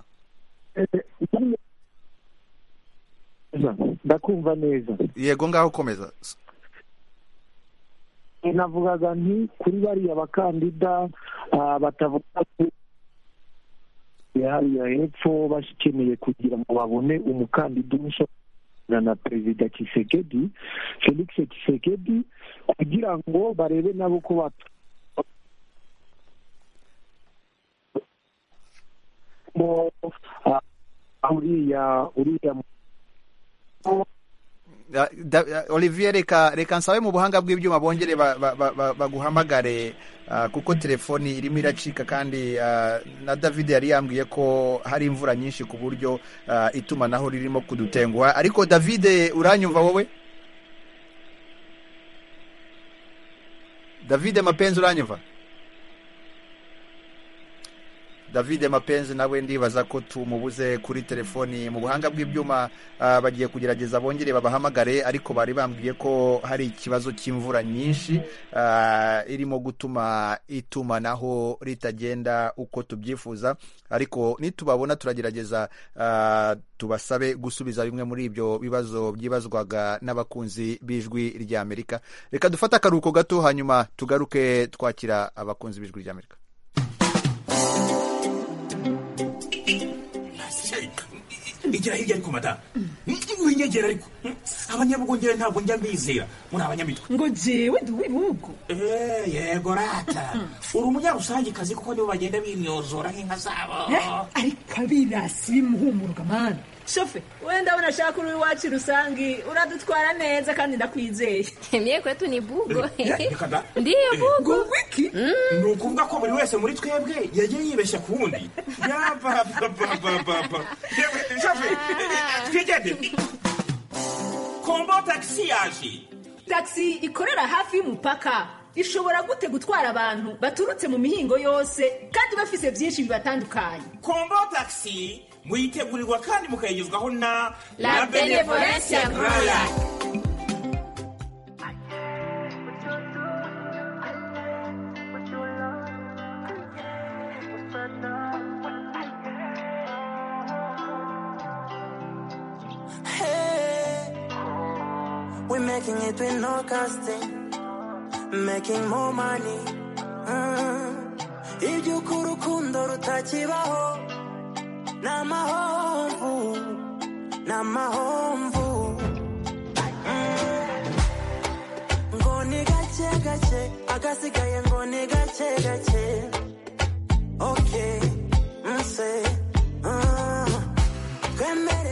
ndakumva neza yego ngaho komeza navugaga nti kuri bariya bakandida batavuga hariya hepfo bakeneye kugira ngo babone umukandida umushya na perezida kisekedi felix kisekedi kugira ngo barebe nabo ko uriya uriya olivier reka reka nsabe mu buhanga bw'ibyuma bongere baguhamagare kuko telefoni irimo iracika kandi na david yari yambwiye ko hari imvura nyinshi ku buryo itumanaho ririmo kudutenguha ariko david uranyumva wowe david mapenzi uranyumva david mapenzi nawe ndibaza ko tumubuze kuri telefoni mu buhanga bw'ibyuma bagiye kugerageza bongere babahamagare ariko bari bambwiye ko hari ikibazo cy'imvura nyinshi irimo gutuma itumanaho ritagenda uko tubyifuza ariko nitubabona turagerageza tubasabe gusubiza bimwe muri ibyo bibazo byibazwaga n'abakunzi b'ijwi rya amerika reka dufate akaruhuko gato hanyuma tugaruke twakira abakunzi b'ijwi rya amerika igera hirya ariko madamu winyegera ariko abanyabugongera ntabwo njya mbizera muri abanyamitwe ngo jewe ndi uw'ibihugu yego rata uri umunyarusangikazi kuko nibo bagenda bimyozora nk'inka zabo ariko abirasi bimuhumuruka mana shofe we ndabona ashaka uri iwacu rusangi uradutwara neza kandi ndakwizeye miye kwetu ni bugo ndiyo bugo wiki ni ukuvuga ko buri wese muri twebwe yagiye yibeshya ku wundi yabababababa shofe twigende kombo tagisi yaje tagisi ikorera hafi y'umupaka ishobora gute gutwara abantu baturutse mu mihingo yose kandi bafise byinshi bibatandukanye kombo tagisi muyitegurirwa kandi mukayigezwaho na La Benevolence Agroya We're making it with no casting, making more money. Mm. Iby'ukuri urukundo rutakibaho n'amahomvu n'amahomvu ngo ni gake gake agasigaye ngo ni gake gake oke nse twemere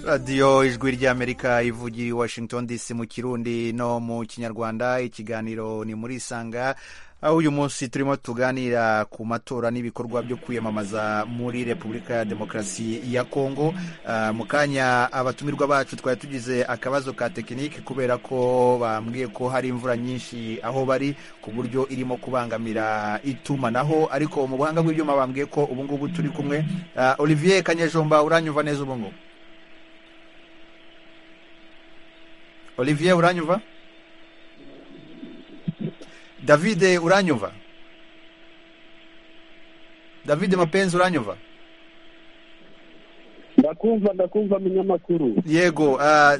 radiyo ijwi ry'amerika ivugiye washington dc mu kirundi no mu kinyarwanda ikiganiro ni muri isanga aho uyu munsi turimo tuganira ku matora n'ibikorwa byo kwiyamamaza muri repubulika ya demokarasi ya kongo Ah, mu kanya abatumirwa bacu twari tugize akabazo ka tekinike kubera ko bambwiye ko hari imvura nyinshi aho bari ku buryo irimo kubangamira itumanaho ariko mu buhanga bw'ibyuma bambwiye ko ubu ngubu turi kumwe Ah, olivier kanyejomba uranyumva neza ubu ngubu olivier uranyumva davide uranyumva davide mapenzi uranyumva ndakumva ndakumva umunyamakuru yego ah,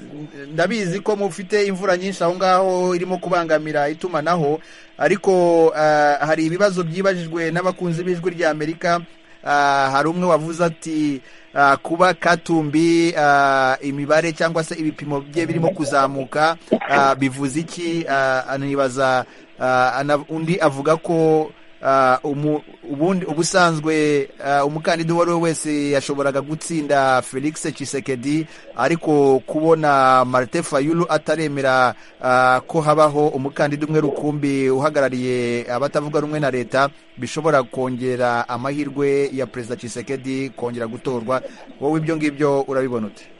ndabizi ko mufite imvura nyinshi aho ngaho irimo kubangamira itumanaho ariko ah, hari ibibazo byibajijwe n'abakunzi b'ijwi rya amerika Ah, hari umwe wavuze ati ah, kuba katumbi ah, imibare cyangwa se ibipimo bye birimo kuzamuka ah, bivuze iki Ah, anibaza ah, ana- undi avuga ko ah, umu- ubundi ubusanzwe ah, umukandida uwo ari we wese yashoboraga gutsinda felix Tshisekedi ariko kubona marite fayulu ataremera ah, ko habaho umukandida umwe rukumbi uhagarariye abatavuga rumwe na leta bishobora kongera amahirwe ya perezida Tshisekedi kongera gutorwa wowe ibyo ngibyo urabibona ute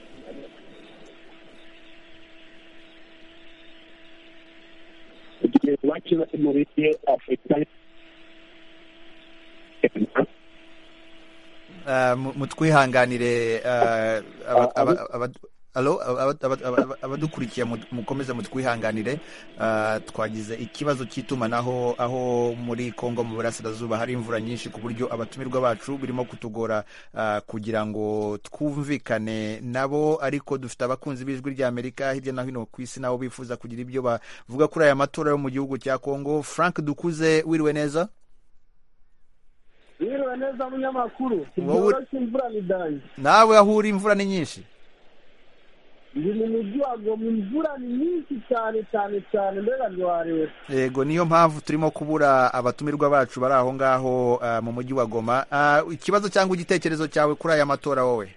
iwacu muri afurika Ah, mu- mutwihanganire ah, aba- aba- aba- alo, aba- aba- aba- abadukurikiye mu- mukomeze mutwihanganire Ah, twagize ikibazo cy'itumanaho aho muri kongo mu burasirazuba hari imvura nyinshi ku buryo abatumirwa bacu birimo kutugora ah, kugira ngo twumvikane nabo ariko dufite abakunzi b'ijwi rya amerika hirya no hino ku isi nabo bifuza kugira ibyo bavuga kuri aya matora yo mu gihugu cya kongo frank dukuze wiriwe neza Yiriwe neza munyamakuru. Wowe- Ntibyoroshye imvura ni danje. nawe aho uri imvura ni nyinshi Ndi mu mujyi wa Goma imvura ni nyinshi cyane cyane cyane mbega ntiwareba. yego niyo mpamvu turimo kubura abatumirwa bacu bari aho ngaho ah, mu mujyi wa goma Ah, ikibazo cyangwa igitekerezo cyawe kuri aya matora wowe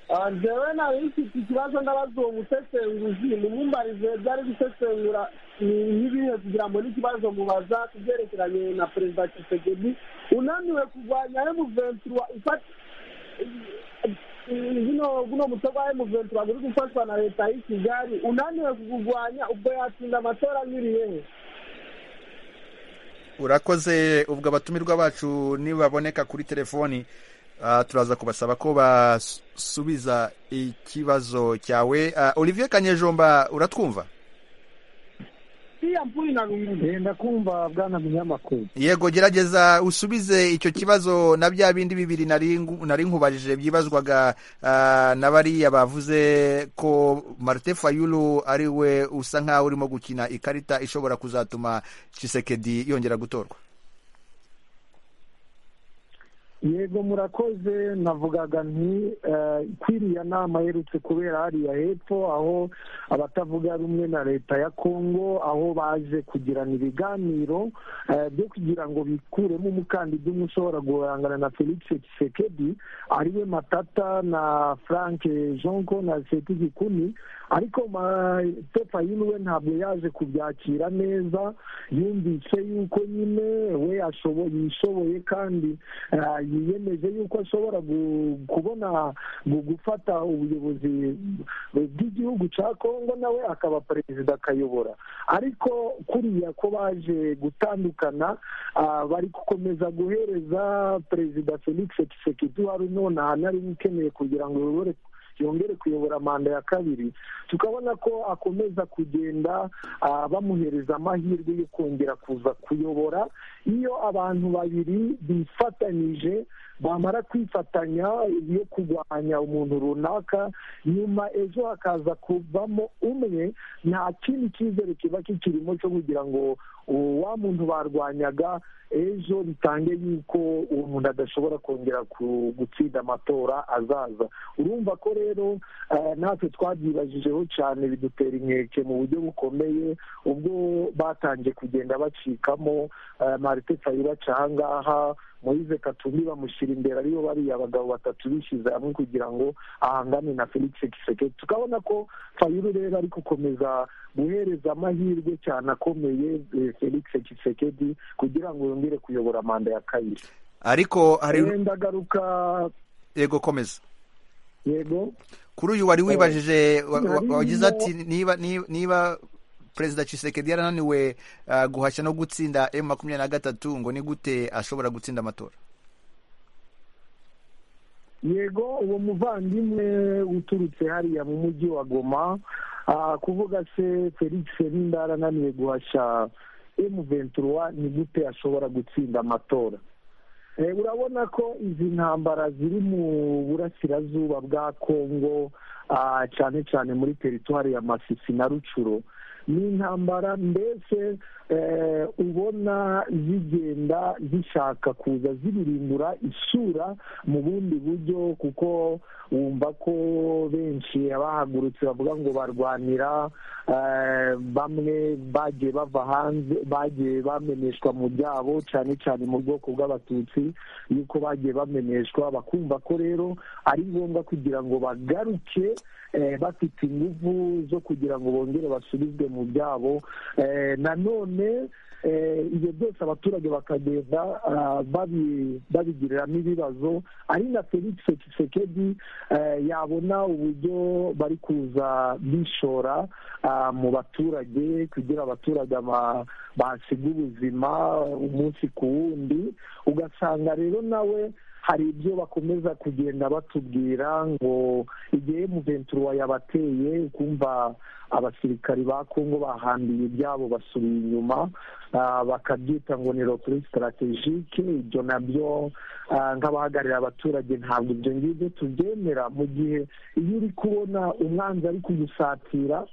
Ah, Jewe nari mfite ikibazo ndabaza uwo musesenguzi mumumbarize ibyo ari gusesengura ni nk'ibihe kugira ngo n'ikibazo mubaza ku byerekeranye na perezida Tshisekedi unaniwe kurwanya M23 ifata guno guno mutwe gwa M23 guri gufatwa na leta y'i Kigali unaniwe kurwanya ubwo yatsinda amatora anyuriye he urakoze ubwo abatumirwa bacu nibaboneka kuri telefoni ah, turaza kubasaba ko basubiza ikibazo cyawe Ah, olivier kanyejomba uratwumva iriya mvura inarunguye ndakumva bwana munyamakuru yego gerageza usubize icyo kibazo na bya bindi bibiri nari ngu- nari nkubajije byibazwaga ah, na bariya bavuze ko marite fayulu ari we usa nk'aho urimo gukina ikarita ishobora kuzatuma cisekedi yongera gutorwa yego murakoze navugaga nti eh, kwiriya nama yerutse kubera hariya hepfo aho abatavuga rumwe na leta ya kongo aho baje kugirana ibiganiro eh, byo kugira ngo bikuremo umukandida umwe ushobora guhangana na felix tshisekedi ariwe matata na frank jonko na seti gikuni ariko matefayini we ntabwo yaje kubyakira neza yumvise yuko nyine we ashoboye yishoboye kandi eh, yiyemeje yuko ashobora gu- kubona gu- gufata ubuyobozi bw'igihugu cya kongo nawe akaba perezida akayobora ariko kuriya ko baje gutandukana ah, bari gukomeza guhereza perezida felix tshisekedi wari nonaha nari ukeneye kugira ngo yobore yongere kuyobora manda ya kabiri tukabona ko akomeza kugenda ah, bamuhereza amahirwe yo kongera kuza kuyobora iyo abantu babiri bifatanyije bamara kwifatanya yo kurwanya umuntu runaka nyuma ejo hakaza kuvamo umwe nta kindi cyizere kiba kikirimo cyo kugira ngo uwo wa muntu barwanyaga ejo bitange yuko uwo muntu adashobora kongera ku- gutsinda amatora azaza urumva ko rero eh, natwe twabyibajijeho cyane bidutera inkeke mu buryo bukomeye ubwo batangiye kugenda bacikamo eh, marite fayura aca ahangaha moise katumbi bamushyira imbere aribo bariya bagabo batatu bishyize hamwe kugira ngo ahangane na felix kisekedi tukabona ko fayulu rero ari gukomeza guhereza amahirwe cyane akomeye eh, felix kisekedi kugira ngo yongere kuyobora manda ya kabiri ariko hari wenda agaruka yego komeza yego kuri uyu wari wibajije wa- wa- Hari wagize no- ati niba niba- niba perezida Tshisekedi yarananiwe uh, guhashya no gutsinda M makumyabiri na gatatu ngo ni gute ashobora gutsinda amatora yego uwo muvandimwe uturutse hariya mu mujyi wa goma ah, kuvuga se felix ninda arananiwe guhashya m23 ni gute ashobora gutsinda amatora Eh, urabona ko izi ntambara ziri mu burasirazuba bwa kongo ah, cyane cyane muri teritwari ya masisi na rucuro ni intambara mbese eh, ubona zigenda zishaka kuza zibirimbura isura mu bundi buryo kuko wumva ko benshi abahagurutse bavuga ngo barwanira eh, bamwe bagiye bava hanze bagiye bameneshwa mu byabo cyane cyane mu bwoko bw'abatutsi yuko bagiye bameneshwa bakumva ko rero ari ngombwa kugira ngo bagaruke eh, bafite ingufu zo kugira ngo bongere basubizwe mu byabo Eh, nanone eh, ibyo byose abaturage bakagenda ah, babi- babigiriramo ibibazo ari na felix kisekedi yabona uburyo bari kuza bishora ah, mu baturage kugira abaturage ba- bahasiga ubuzima umunsi ku wundi ugasanga rero nawe hari ibyo bakomeza kugenda batubwira ngo igihe muventura yabateye ukumva abasirikari ba kongo bahambiye ibyabo basubiye inyuma ah, bakabyita ngo ni rokuri sitarategike ibyo nabyo ah, nk'abahagararira abaturage ntabwo ibyo ngibyo tubyemera mu gihe iyo uri kubona umwanzi ari kugusatira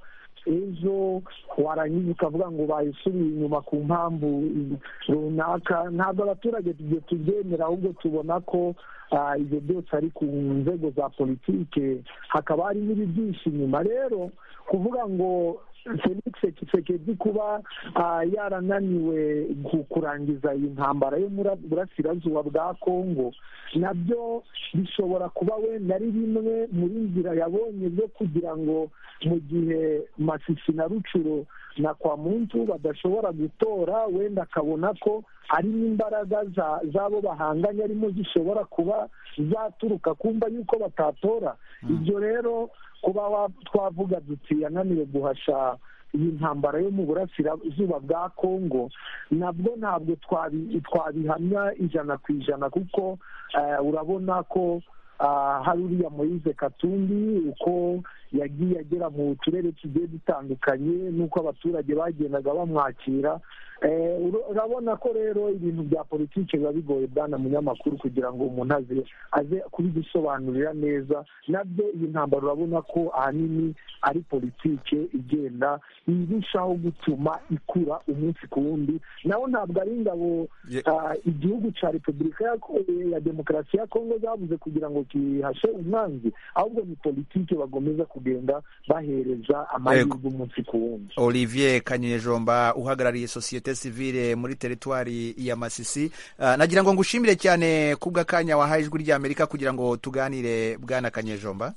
ejo warangiza ukavuga ngo bayisubiye inyuma ku mpamvu runaka ntabwo abaturage tugiye tubyemera ahubwo tubona ko ah, ibyo byose ari ku nzego za politike hakaba hari n'ibibyinshi inyuma rero kuvuga ngo felix kisekedi kuba ah, yarananiwe ku- kurangiza iyi ntambara yo muri burasirazuba bwa kongo nabyo bishobora kuba wenda ari bimwe muri nzira yabonye zo kugira ngo mu gihe masisi na rucuro na kwa muntu badashobora gutora wenda akabona ko ari n'imbaraga za- z'abo bahanganye arimo zishobora kuba zaturuka kumva yuko batatora ibyo rero kuba wa- twavuga duti yananiwe guhasha iyi ntambara yo mu burasirazuba bwa kongo nabwo ntabwo twabi- twabihamya ijana ku ijana kuko eh, urabona ko ah, hari uriya moyize katumbi uko yagiye agera mu turere tugiye dutandukanye n'uko abaturage bagendaga bamwakira Eh, ura- urabona ko rero ibintu bya politiki biba bigoye bwana munyamakuru kugira ngo umuntu aze aze kubidusobanurira neza nabyo iyi ntambaro urabona ko ahanini ari politike igenda irushaho gutuma ikura umunsi ku wundi naho ntabwo ari ingabo Ye- ah, igihugu cya repubulika ya Ko- ya demokarasi ya kongo zabuze kugira ngo kihashe umwanzi ahubwo ni politike bagomeza kugenda bahereza amahirwe umunsi ku wundi olivier kanyejomba uhagarariye sosiyete sivile muri teritwari ya masisi Ah, nagira ngo ngushimire cyane kubw'akanya wahaye ijwi ry'amerika kugira ngo tuganire bwana kanyejomba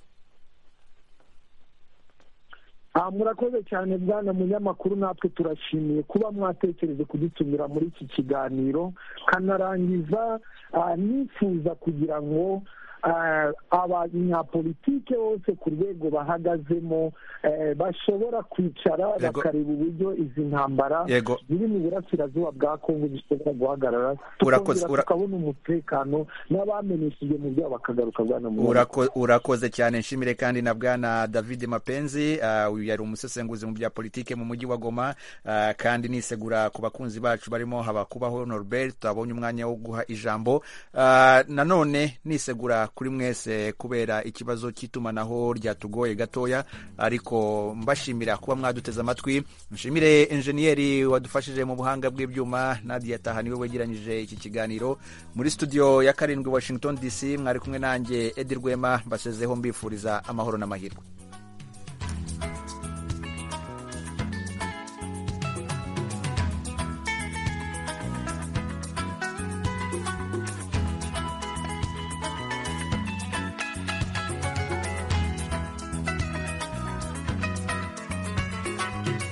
Ah, murakoze cyane bwana munyamakuru natwe turashimiye kuba mwatekereje kudutumira muri iki kiganiro kanarangiza ah, nifuza kugira ngo ah, abanyapolitike bose ku rwego bahagazemo eh, bashobora kwicara bakareba uburyo izi ntambara Yego. ziri mu burasirazuba bwa kongo zishobora guhagarara Urakoze- tukongera ura- tukabona umutekano n'abamenyesheje mu byabo bakagaruka bwana munyamakuru Urako, urakoze cyane nshimire kandi na bwana david mapenzi ah, uyu yari umusesenguzi mu bya politike mu mujyi wa goma ah, kandi nisegura ku bakunzi bacu barimo habakubaho norbert abonye umwanya wo guha ijambo Ah, nanone nisegura kuri mwese kubera ikibazo cy'itumanaho ryatugoye gatoya ariko mbashimira kuba mwaduteze amatwi nshimire enjeniyeri wadufashije mu buhanga bw'ibyuma nadia taha niwe wegeranyije iki kiganiro muri studio ya karindwi washington dc mwari kumwe nanjye edi rwema mbasezeho mbifuriza amahoro n'amahirwe